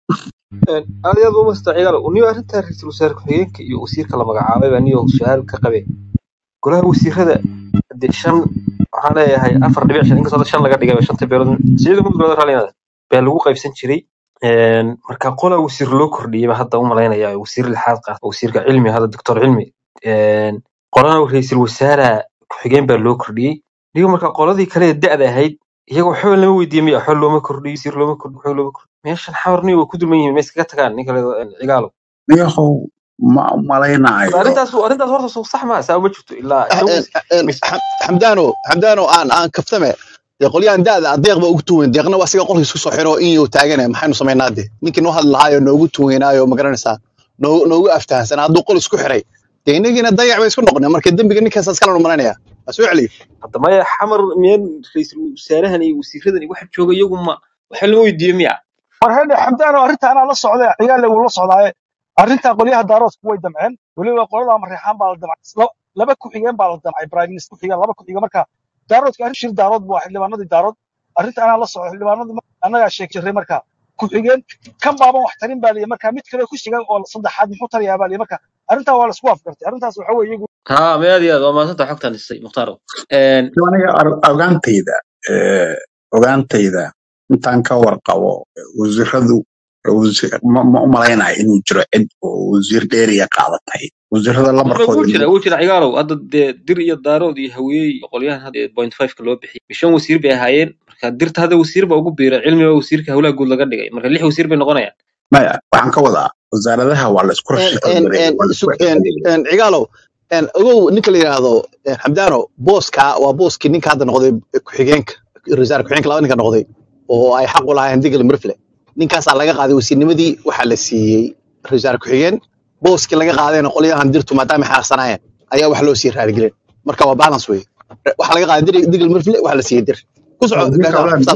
aad iyo aad u masta ciyaal uniyo arrinta ra-iisul wasaare ku-xigeenka iyo wasiirka la magacaabay baa niyo su-aal ka qabe golaha wasiirada dee shan waxaan leeyahay afar dhibic shan inkastoo hadda shan laga dhigay shanta beelood sicida mudugooda raallinada baa lagu qaybsan jiray Een, marka qola wasiir loo kordhiyey baa hadda u malaynaya wasiir lixaad qaata wasiirka cilmi hadda doctor cilmi Een, qolana ra-iisul wasaare ku-xigeen baa loo kordhiyey niyo marka qoladii kale ee da'da ahayd iyaga waxba lama weydiiyey miya waxba looma kordhiyo wasiir looma kordhiyo waxba looma kordhiyo meeshan xawar niyo way ku dulman yihiin ma iskaga tagaan ninka la cigaalo niyahow ma malaynayo arrintaas arrintaas horta soo sax ma saa uma jirto ilaa isagu mis xamdaano xamdaano aan aan kaftame dee qolyahan daada deeq ba ugu tuwen deeqna waa siga qolkiis ku soo xiro in yuu taagane maxaynu samaynaa de ninkii noo hadli lahaayo noogu tuweynaayo ma garanaysaa noo- noogu aftahansan hadduu qol isku xiray dee inagiina dayac bay isku noqonay marka dembiga ninkaas iskala malanaya waa soo celiyo hadda maya xamar miyaan ra-iisul wasaarahan iyo wasiiradan iyo waxa jooga iyagu ma waxa lama weydiiyo miya war hedhe xamdaano arrinta anaa la socday ciyaale wuu la socdaaye arrinta qolyaha daaroodku way damceen weliba qolada mareexaan baa la damcay Laba- laba ku-xigeen baa la damcay prime minister ku-xigeen laba ku-xigeen marka daaroodka arrin shir daarood buu ahaa xildhibaanadii daarood arrinta anaa la socday xildhibaanadii mar- annagaa sheeg jiray marka ku-xigeen kan baaban wax tarin baa liyi marka mid kale ku xiga oo saddexaad muxuu tarayaa baa liyi marka arrintaa waa la isku afgartay arrintaas waxa weeye iyagu ha ma aad iyo aad waa maasanta xogtan dhisay mukhtaaro Een, aniga ar- ogaantayda eh, ogaantayda intaan ka warqabo wasiiradu wasi- ma ma u malaynayo inuu jiro cid oo wasiir dheeriya qaadatay wasiirada wuu lambarkooda jira wuu jira cigaalow hadda dee dir iyo daarood iyo haweey iyo qolyahan hadda point five ka loo bixiyey shan wasiir bay ahaayeen marka dirta hadda wasiir baa ugu biira cilmiga wasiirka howlaha guud laga dhigay marka lix wasiir bay noqonayaan maya waxaan ka wadaa wasaaradaha waa la isku rashifalgareeyay waa la isku xifalgareeyay cigaalow ogow ninka la yidhaahdo een, xamdaano booska waa booskii ninka hadda noqday ku-xigeenka rasaar ku-xigeenka laba ninka noqday oo ay xaq u lahaayeen digal mirfle ninkaasaa laga qaaday wasiirnimadii waxaa la siiyey rasaar ku-xigeen booskii laga qaadayna qolyahan dirtu maadaama xaaqsanaayeen ayaa wax loo sii raarigelin marka waa balance wey waxaa laga qaaday dir- digal mirfle waxaa la siiyey dir ku soco wasiirka gaashaa howlaha saas wey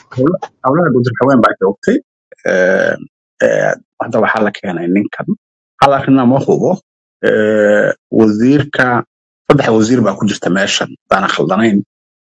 howla- howlaha guud haween baa joogtay Eh, eh, hadda waxaa la keenay ninkan hal arrinna ma hubo Eh, wasiirka saddex wasiir baa ku jirta meeshan hadaan khaldanayn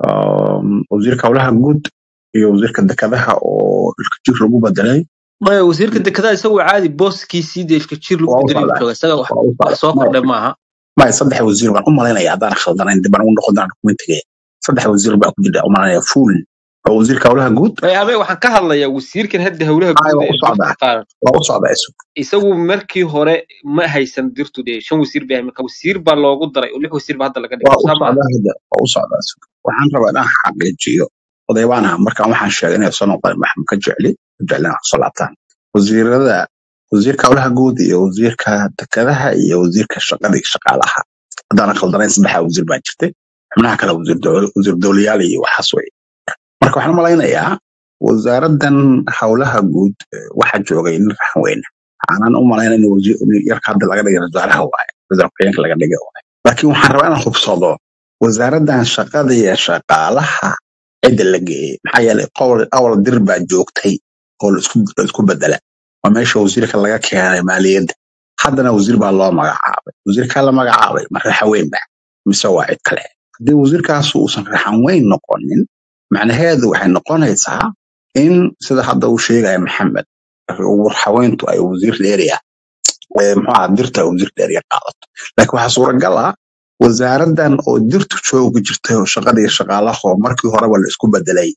Um, wasiirka howlaha guud iyo wasiirka dekedaha oo ilkajir lagu bedelay maya wasiirka dekedaha isagu caadi booskiisii dee ifkajir lagu waa u bedelay socdaa jooga isaga wax waa u wax socdaa soo maya kordhay maaha maya saddex wasiir baan u malaynaya haddaan khaldanayn dib baan ugu noqon doonaa dokumentiga saddex wasiir baa ku jirta u malaynaya full oo wasiirka howlaha guud maya ame waxaan ka hadlayaa wasiirkan hadda howlaha ay guud waa ee u dirta socdaa qaar waa u socdaa isu isagu markii hore ma haysan dirtu dee shan wasiir bay ahayd marka wasiir baa loogu daray oo lix wasiir ba hadda laga dhigay waa u saa maaha socdaa hadda waa u socdaa isu waxaan rabaa inaan xaqiijiyo odaybaana markaan waxaan sheegay inay soo noqdeen maxamed ka jecli ka jecli inaan kusoo laabtaan wasiirada wasiirka howlaha guud iyo wasiirka dekedaha iyo wasiirka shaqada iyo shaqaalaha haddaan khaldanayn saddexdaa wasiir baa jirtay xubnaha kale wasiir dowl- wasiir dowlayaal iyo waxaas wey marka waxaan u malaynayaa wasaaradan howlaha guud eh, waxaa joogay nin raxan weyne waxaanan u malaynaya in wasiir in yarka hadda laga dhigay wasaaraha waaye wasaar ku-xigeenka laga dhigay waaye laakiin waxaan rabaa inaan hubsado wasaaradan shaqada iyo shaqaalaha cidda la geeyey maxaa yeelay qowal awal dir baa joogtay oo la isku la isku bedela waa meesha wasiirka laga keenay maaliyadda haddana wasiir baa loo magacaabay wasiirkaa la magacaabay ma raxan weyn ba mise waa cid kale haddii wasiirkaas uusan raxan weyn noqonin macnaheedu waxay noqonaysaa in sida hadda uu sheegaya maxamed haweentu ay wasiir dheeriya muxuu ahaa dirta ay wasiir dheeriya qaadato laakiin waxaa suuragal ah wasaaradan oo dirtu joogi jirtay oo shaqada iyo shaqaalaha oo markii horeba la isku bedelay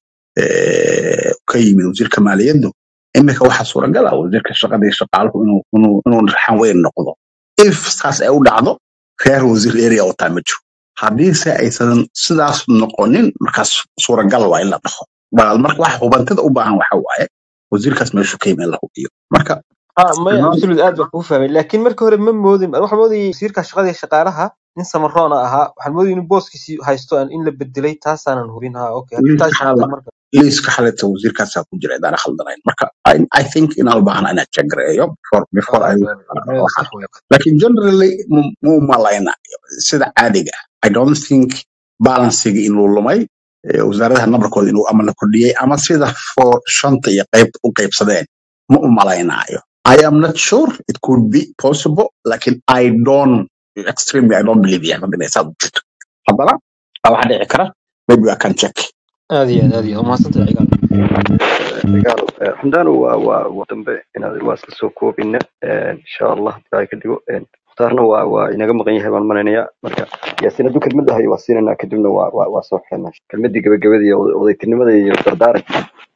eh, ka yimid wasiirka maaliyaddu iminka waxaa suuragal ah wasiirka shaqada iyo shaqaaluhu inuu inuu inuu raxan weyn noqdo if saas ay u dhacdo reer wasiir area wataa ma jiro haddiise aysan sidaas noqonin markaas suuragal waa in la dhaho bal marka waxa hubantida u baahan waxa waaye wasiirkaas meeshu ka yimid in la hubiyo marka ah maya imaan absolute aad baan kugu fahmay laakiin markii hore ma moodin waxaan moodayay wasiirka shaqada iyo shaqaalaha nin samaroona ahaa waxaan moodayay inuu booskiisii haysto aan in la bedelay taasaanan hubin ha okay haddii liiska taas xaala jirto marka liiska xalita wasiirkaasaa ku jira idaan khaldanayn marka I, I think inaan u baahna inaan jagareeyo before before ah I maya waxaan sax wey laakiin generally mu- muu malaynayo sida caadiga ah. I don't think balancigi inuu lumay eh, wasaaradaha nabarkooda inuu ama la kordhiyey ama sida for shanta iyo qayb u qaybsadeen ma u malaynayo I am not sure it could be possible lakin I don't extremely I don't believe yahay inay saa u jirto haddana waxaa dhici kara maybe I can check aad iyo aad aad iyo aad umahadsantahay cigaal dagaal xamdaanu waa waa waa dambe inaad waa isla soo koobina insha allah ilaahay ka dhigo mukhtaarna waa waa inaga maqan yahay baan malaynayaa marka yaasiin hadduu kelmad lahayo waa siinanaa kadibna waa waa waa soo xirnaa kelmadii gabagabada iyo odaytinimada iyo dardaaranka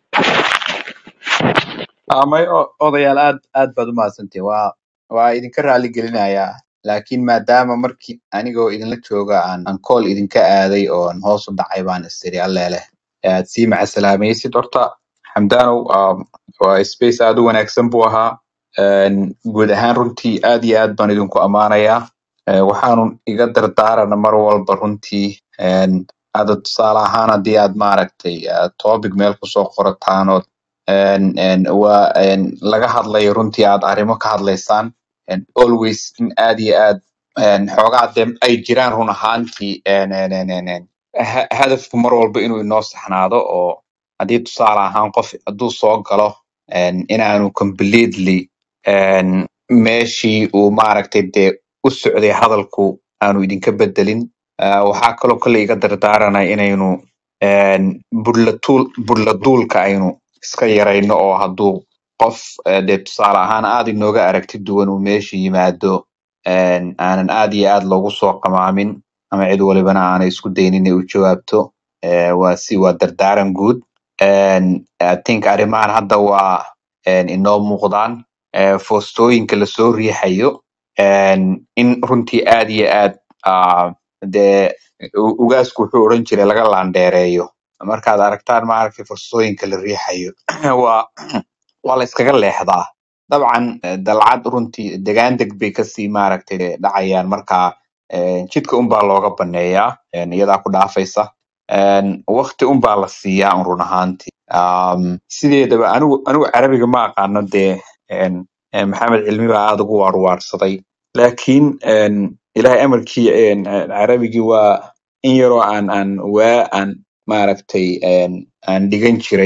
amay odayaal aad aad baad u mahadsantihin waa waa idinka raali gelinayaa laakiin maadaama markii anigoo idinla jooga aan aan kool idinka aaday oo aan hoos u dhacay baan istiri alleeleh aad sii macasalaamaysid horta xamdaanow um, waa space aad u wanaagsan buu ahaa Een, guud ahaan runtii aad iyo aad baan idinku ammaanayaa Eh, waxaanu iga dardaarana mar walba runtii een, hadda tusaale ahaan haddii aad maaragtay eh, topic meel kusoo qorataan ood een, een, waa een, laga hadlayo runtii aad arrimo ka hadlaysaan een, always in aad iyo aad een, xoogaa de ay jiraan run ahaantii een, een, een, een, een, ha- hadafku mar walba inuu inoo saxnaado oo haddii tusaale ahaan qof hadduu soo galo een, inaanu completely een, meeshii uu maaragtay dee u socday hadalku aanu idinka bedelin Ah, waxaa kaloo kale iga dardaaranaya inaynu een, budlatuul- budladuulka aynu iska yarayno oo hadduu qof eh, dee tusaale ahaan aad inooga aragti duwan uu meesha yimaado een, aanan aad iyo aad loogu soo qamaamin ama cid walibana aanay isku daynin inay u jawaabto Eh, waa si waa dardaaran guud Een, I think arrimahan hadda waa een, inoo muuqdaan Eh, foostooyinka lasoo riixayo een, in runtii aad iyo aad ah, dee u- ugaasku wuxuu oran jiray laga laandheereeyo markaad aragtaan maaragtay fursooyinka la riixayo waa waa la iskaga leexdaa dabcan eh, dalcad runtii degaan deg bay kasii maaragtay dhacayaan marka eh, jidka unbaa looga baneeyaa een, iyadaa ku dhaafaysa Een, waqti unbaa la siiyaa un run ahaantii Um, sideedaba anigu anigu carabiga ma aqaano dee een, een, maxamed cilmi baa aad ugu waarwaarsaday laakiin een, ilaahay amarkii een, een, carabigii waa in yaroo aan aan waa aan maaragtay een, aan dhigan jiray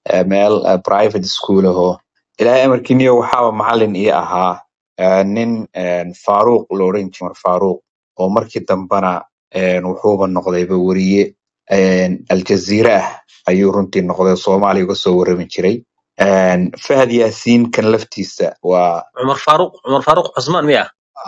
eh, meel eh, private school ahoo ilaahay amarkiiniyo waxaaba macalin ii ahaa eh, nin eh, faaruuq la odhan jiray Umar faaruuq oo markii dambana eh, wuxuuba noqdayba weriye eh, aljaziira ah ayuu runtii noqday soomaaliya uga soo warrami jiray Eh, fahad yaasiin kan laftiisa waa cumar faaruq cumar faaruq cusmaan miya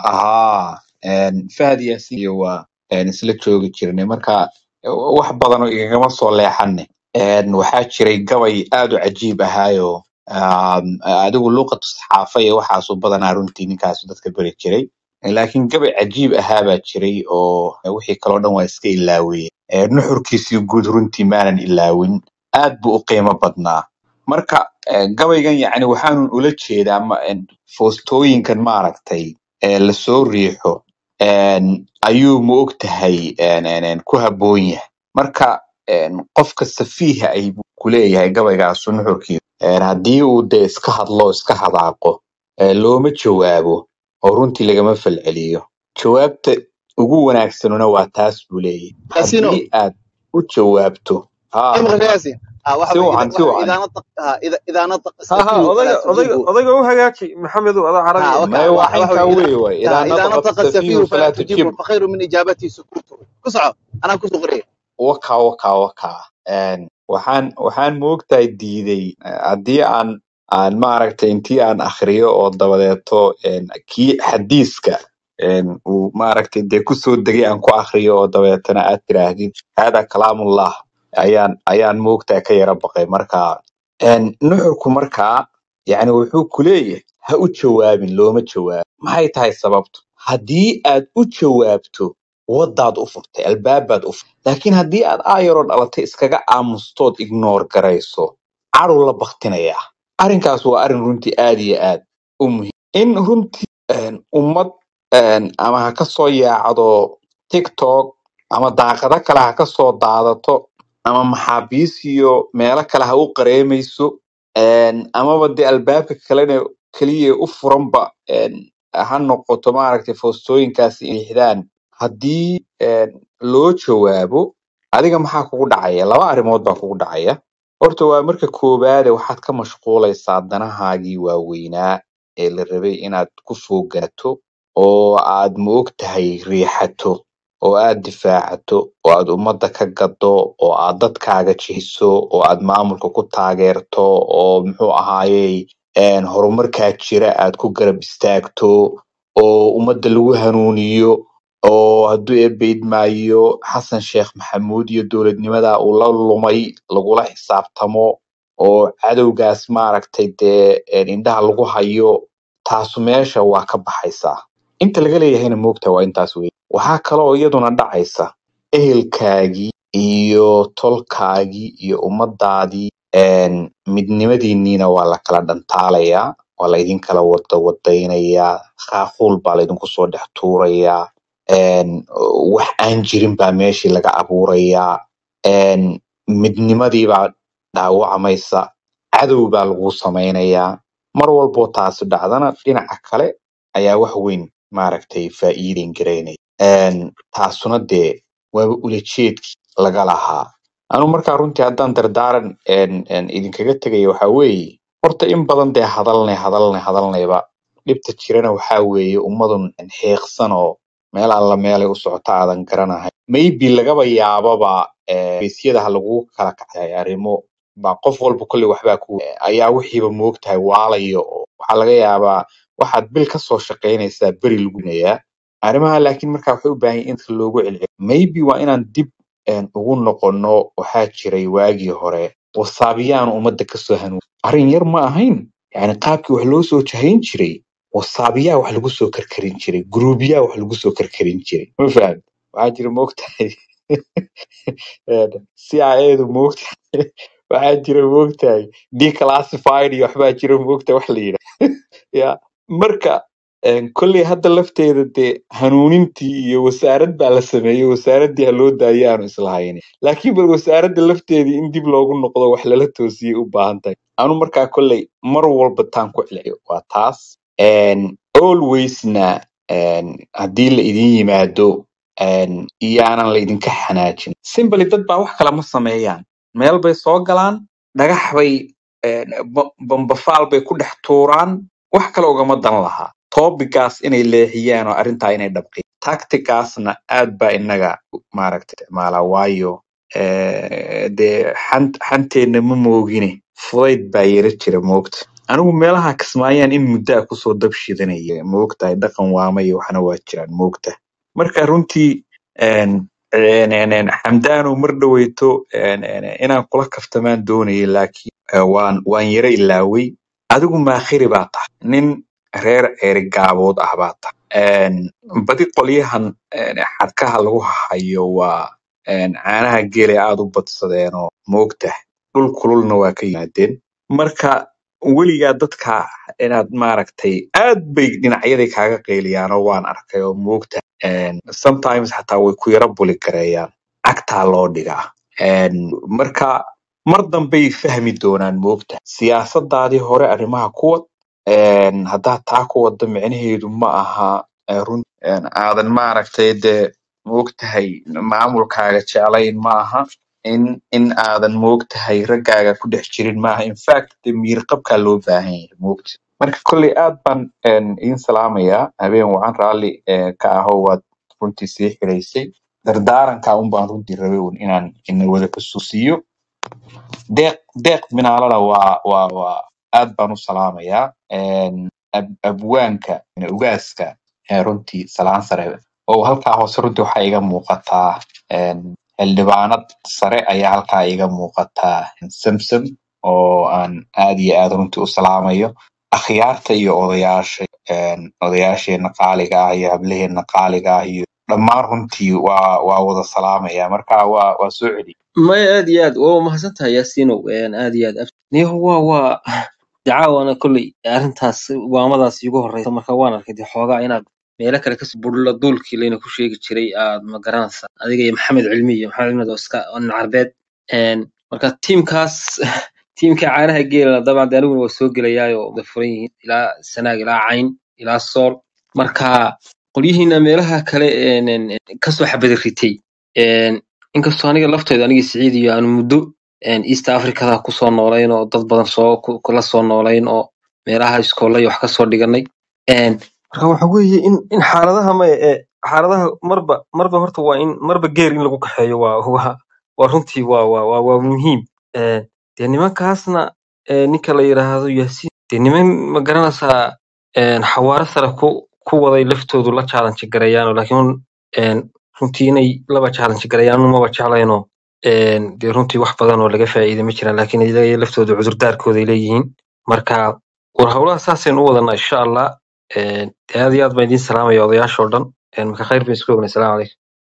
ahaa een, fahad yaasiin iyo waa een, isla joogi jirnay marka wax badan oo igagama soo leexanne Een, waxaa jiray gabay aad u cajiib ahaayo um, adigu luuqatu saxaafa iyo waxaasu badanaa runtii ninkaasu dadka beri jiray laakiin gabay cajiib ahaa baa jiray oo wixii kaloo dhan waa iska ilaawiyey Ee, nuxurkiisii guud runtii maanan ilaawin aad buu u qiimo badnaa marka eh, gabaygan yacni waxaanun ula jeedaa ma- en, foostooyinkan maaragtay ee lasoo riixo en, ayuu ma og tahay en, en, en, ku habboon yahay marka en, qofka safiiha ay buu ku leeyahay gabaygaasu nuxurkiisa En, haddii uu dee iska hadlo iska hadaaqo eh, looma jawaabo oo runtii lagama falceliyo jawaabta ugu wanaagsanuna waa taas buu leeyahay yaasino haddii aad u jawaabto ha imika yaasin ah waxa si weeye wacan si waxa wacan idaa nataq ah ida idaa nataq ها ها safiihu odayga falaa odayga tujibu odayga u hagaaji maxamed ada ha carabi waka maya waa waxa waxa caynkaa weeye weeye idaa waay idaa ha idaa nataqa nataqa safiihu safiihu falaa falaa tujibu tujib fakhayru min ijaabatihi sukuutu ku soco anaa kusoo qoraya waka waka waka Een, waxaan waxaan moogtahay diiday eh, haddii aan aan maaragtay intii aan akhriyo oo dabadeeto een, kii xadiiska een, uu maaragtay dee kusoo degay aan ku akhriyo oo dabeetana aad tiraahdid hada kalaamullah ayaan ayaan moogtahay ka yara baqay marka een, nuxurku markaa yani wuxuu ku leeyahay ha u jawaabin looma jawaabo maxay tahay sababtu haddii aad u jawaabto wadaad u furtay albaabaad u furtay laakiin haddii aad aayaroo dhalatay iskaga aamustood ignoor garayso caduu la baktinayaa arrinkaas waa arrin runtii aad iyo aad u muhiim in runtii een, ummad een, ama ha ka soo yaacdo tiktok ama daaqado kale ha ka soo daadato ama maxaabiis iyo meelo kale ha u qareemayso een, amaba dee albaabka kalena keliya u furanba een, ha noqoto maaragtay foostooyinkaasi inay xidhaan haddii een, loo jawaabo adiga maxaa kugu dhacaya laba arrimood baa kugu dhacaya horta waa marka koowaade waxaad ka mashquulaysaa danahaagii waaweynaa ee la rabay inaad ku foogaato oo aad ma og tahay riixato oo aad difaacato oo aad ummadda ka gaddo oo aad dadkaaga jihiso oo aad maamulka ku taageerto oo muxuu ahaayey een, horumarkaa jira aad ku garab istaagto oo ummadda lagu hanuuniyo oo hadduu eebeydmaayo xasan sheekh maxamuud iyo dowladnimada uu la lumay lagula xisaabtamo oo cadowgaas maaragtay dee een, indhaha lagu hayo taasu meesha waa ka baxaysaa inta laga leeyahayna moogta waa intaas wey waxaa kale oo iyaduna dhacaysa ehelkaagii iyo tolkaagii iyo ummadaadii een, midnimadiinniina waa la kala dhantaalayaa waa laydin kala wada wadaynayaa khaaquul baa laydinku soo dhex tuurayaa een, wax aan jirin baa meeshii laga abuurayaa een, midnimadii baa dhaawacmaysa cadow baa lagu samaynayaa mar walboo taasi dhacdana dhinaca kale ayaa wax weyn maaragtay faa'iideyn garaynaya Een, taasuna dee waaba ulajeedkii laga lahaa anu markaa runtii haddaan dardaaran een, een, idinkaga tegaya waxaa weeye horta in badan dee hadalnay hadalnay hadalnayba dhibta jirana waxaa weeye ummadun xiiqsan oo meel alla meelay u socota aadan garanahay maybe lagaba yaababa eh, geesyadaha lagu kala kacay arrimo baa qof walba kolley waxbaa ku ayaa wixiiba moogtahay waalayo oo waxaa laga yaabaa waxaad bil ka soo shaqaynaysaa beri lagu nayaa arrimaha laakiin markaa waxay u baahan yihiin in dadka loogu celceliyo maybe waa inaan dib een, ugu noqono waxaa jiray waagii hore wasaabiyaan ummadda kasoo hanuun arrin yar ma ahayn yani qaabkii wax loo soo jahayn jiray wasaabiyaa wax lagu soo karkarin jiray guruubiyaa wax lagu soo karkarin jiray ma fahad waxaa jira moogtahay CIA-du moogtahay waxaa jira moogtahay declassified iyo waxbaa jira moogtahay wax la yidhaah ya marka een, kolley hadda lafteeda dee hanuunintii iyo wasaarad baa la sameeyey wasaaraddii ha loo daayay aanu islahayn laakiin bal wasaaradda lafteedii in dib loogu noqdo wax lala toosiyey u baahan tahay anu markaa kolley mar walba taan ku celceliyo waa taas Een, alwaysna een, haddii la idin yimaado een, iyaanan la idinka xanaajin simbly dad baa wax kale ma sameeyaan meel bay soo galaan dhagax bay een, ba- bambafaal bay ku dhex tuuraan wax kale ugama dan lahaa topigaas inay leexiyaan oo arrintaa inay dhabqiyaan tacticaasna aad baa inaga maaragta isticmaalaa waayo eh, dee xant- xanteenna ma moogine fudayd baa yara jira moogta anigu meelaha kismaayaan in muddaa kusoo dab shidanaya moogtahay dhaqan waama iyo waxna waa jiraan moogta marka runtii een, een, een, een, xamdaano mar dhoweyto een, een, inaan kula kaftamaan doonayay laakiin eh, waan waan yara ilaaway adigu maakhiri baa tahay nin reer erigaabood ah baa tahay Een, badi qolyahan een, xadhkaha lagu hayo waa een, caanaha geela aad u badsadeen oo moogtahay dhul kululna waa ka yimaadeen marka weligaa dadka inaad maaragtay aad bay dhinacyadii kaaga qeyliyaan oo waan arkay oo moogta Een, sometimes xataa way ku yara buli gareeyaan cagtaa loo dhigaa Een, marka mar dambay fahmi doonaan moogta siyaasadaadii hore arrimaha kuwad Een, haddaad taa ku wada micnaheedu ma aha eh, run een, aadan maaragtay dee moogtahay maamulkaaga jeclayn ma aha in in aadan moogtahay raggaaga ku dhex jirin maaha in fact de miirqabkaa loo baahan yahay moogta marka kolley aad baan een, idiin salaamayaa habeen wacan raalli eh, ka aho waad runtii sii xiraysay dardaaranka un baan runtii rabay un inaan ina wada xusuusiyo deeq deeq minaalana waa waa waa aad baan u salaamayaa Een, ab, abwaanka ugaaska ee runtii salaan sare oo halkaa hoose runtii waxaa iga muuqataa een, xildhibaanad sare ayaa halkaa iga muuqataa samsam oo aan aad iyo aad runtii u salaamayo akhyaarta iyo odayaasha een, odayaasheena qaaliga ah iyo hablaheena qaaliga ah iyo dhammaan runtii waa waa wada salaamaya marka waa waa soo celi maya aad iyo aad waa mahadsantahay yaasiinow een, aad iyo aad niyo waa waa dacaawana kolley arrintaas waamadaas iigu horeysa marka waan arkay dee xoogaa inaad meelo kale kasoo budhla duulkii layna ku sheegi jiray aad ma garanaysa adiga iyo maxamed cilmi iyo maxamed cilmi oo iska oo nin carbeed Een, marka tiimkaas tiimka caanaha geela dabcan dee aniguna waa soo gelayaayo way furan yihiin ilaa sanaag ilaa cayn ilaa sool marka qolyihiina meelaha kale een, een, een, kasoo xabada ritay Een, inkastoo aniga laftooda aniga siciid iyo aanu muddo een, east africada kusoo noolayn oo dad badan soo ku- kula soo noolayn oo meelaha iskoolla iyo wax kasoo dhiganay Een, marka waxa weeye in in xaaladaha ma ee xaaladaha marba marba horta waa in marba geer in lagu kaxeeyo waa waa waa runtii waa waa waa, waa muhiim Een, dee nimankaasna ee, ninka la yiraahdo yaasiin dee niman ma garanaysaa een, xawaare sare ku ku waday laftoodu la challenge gareeyaan laakiin een, runtii inay laba challenge gareeyaan maba jeclayno een, dee runtii wax badan oo laga faa'iiday ma jiraan laakiin iyaga laftooda cudurdaarkooda ay leeyihiin marka war howlaha saasaynu u wadanaa insha allah Een, dee aad iyo aad baan idiin salaamaya odayaasha oo dhan Een, marka khayr bay isku ognay salaamu calaykum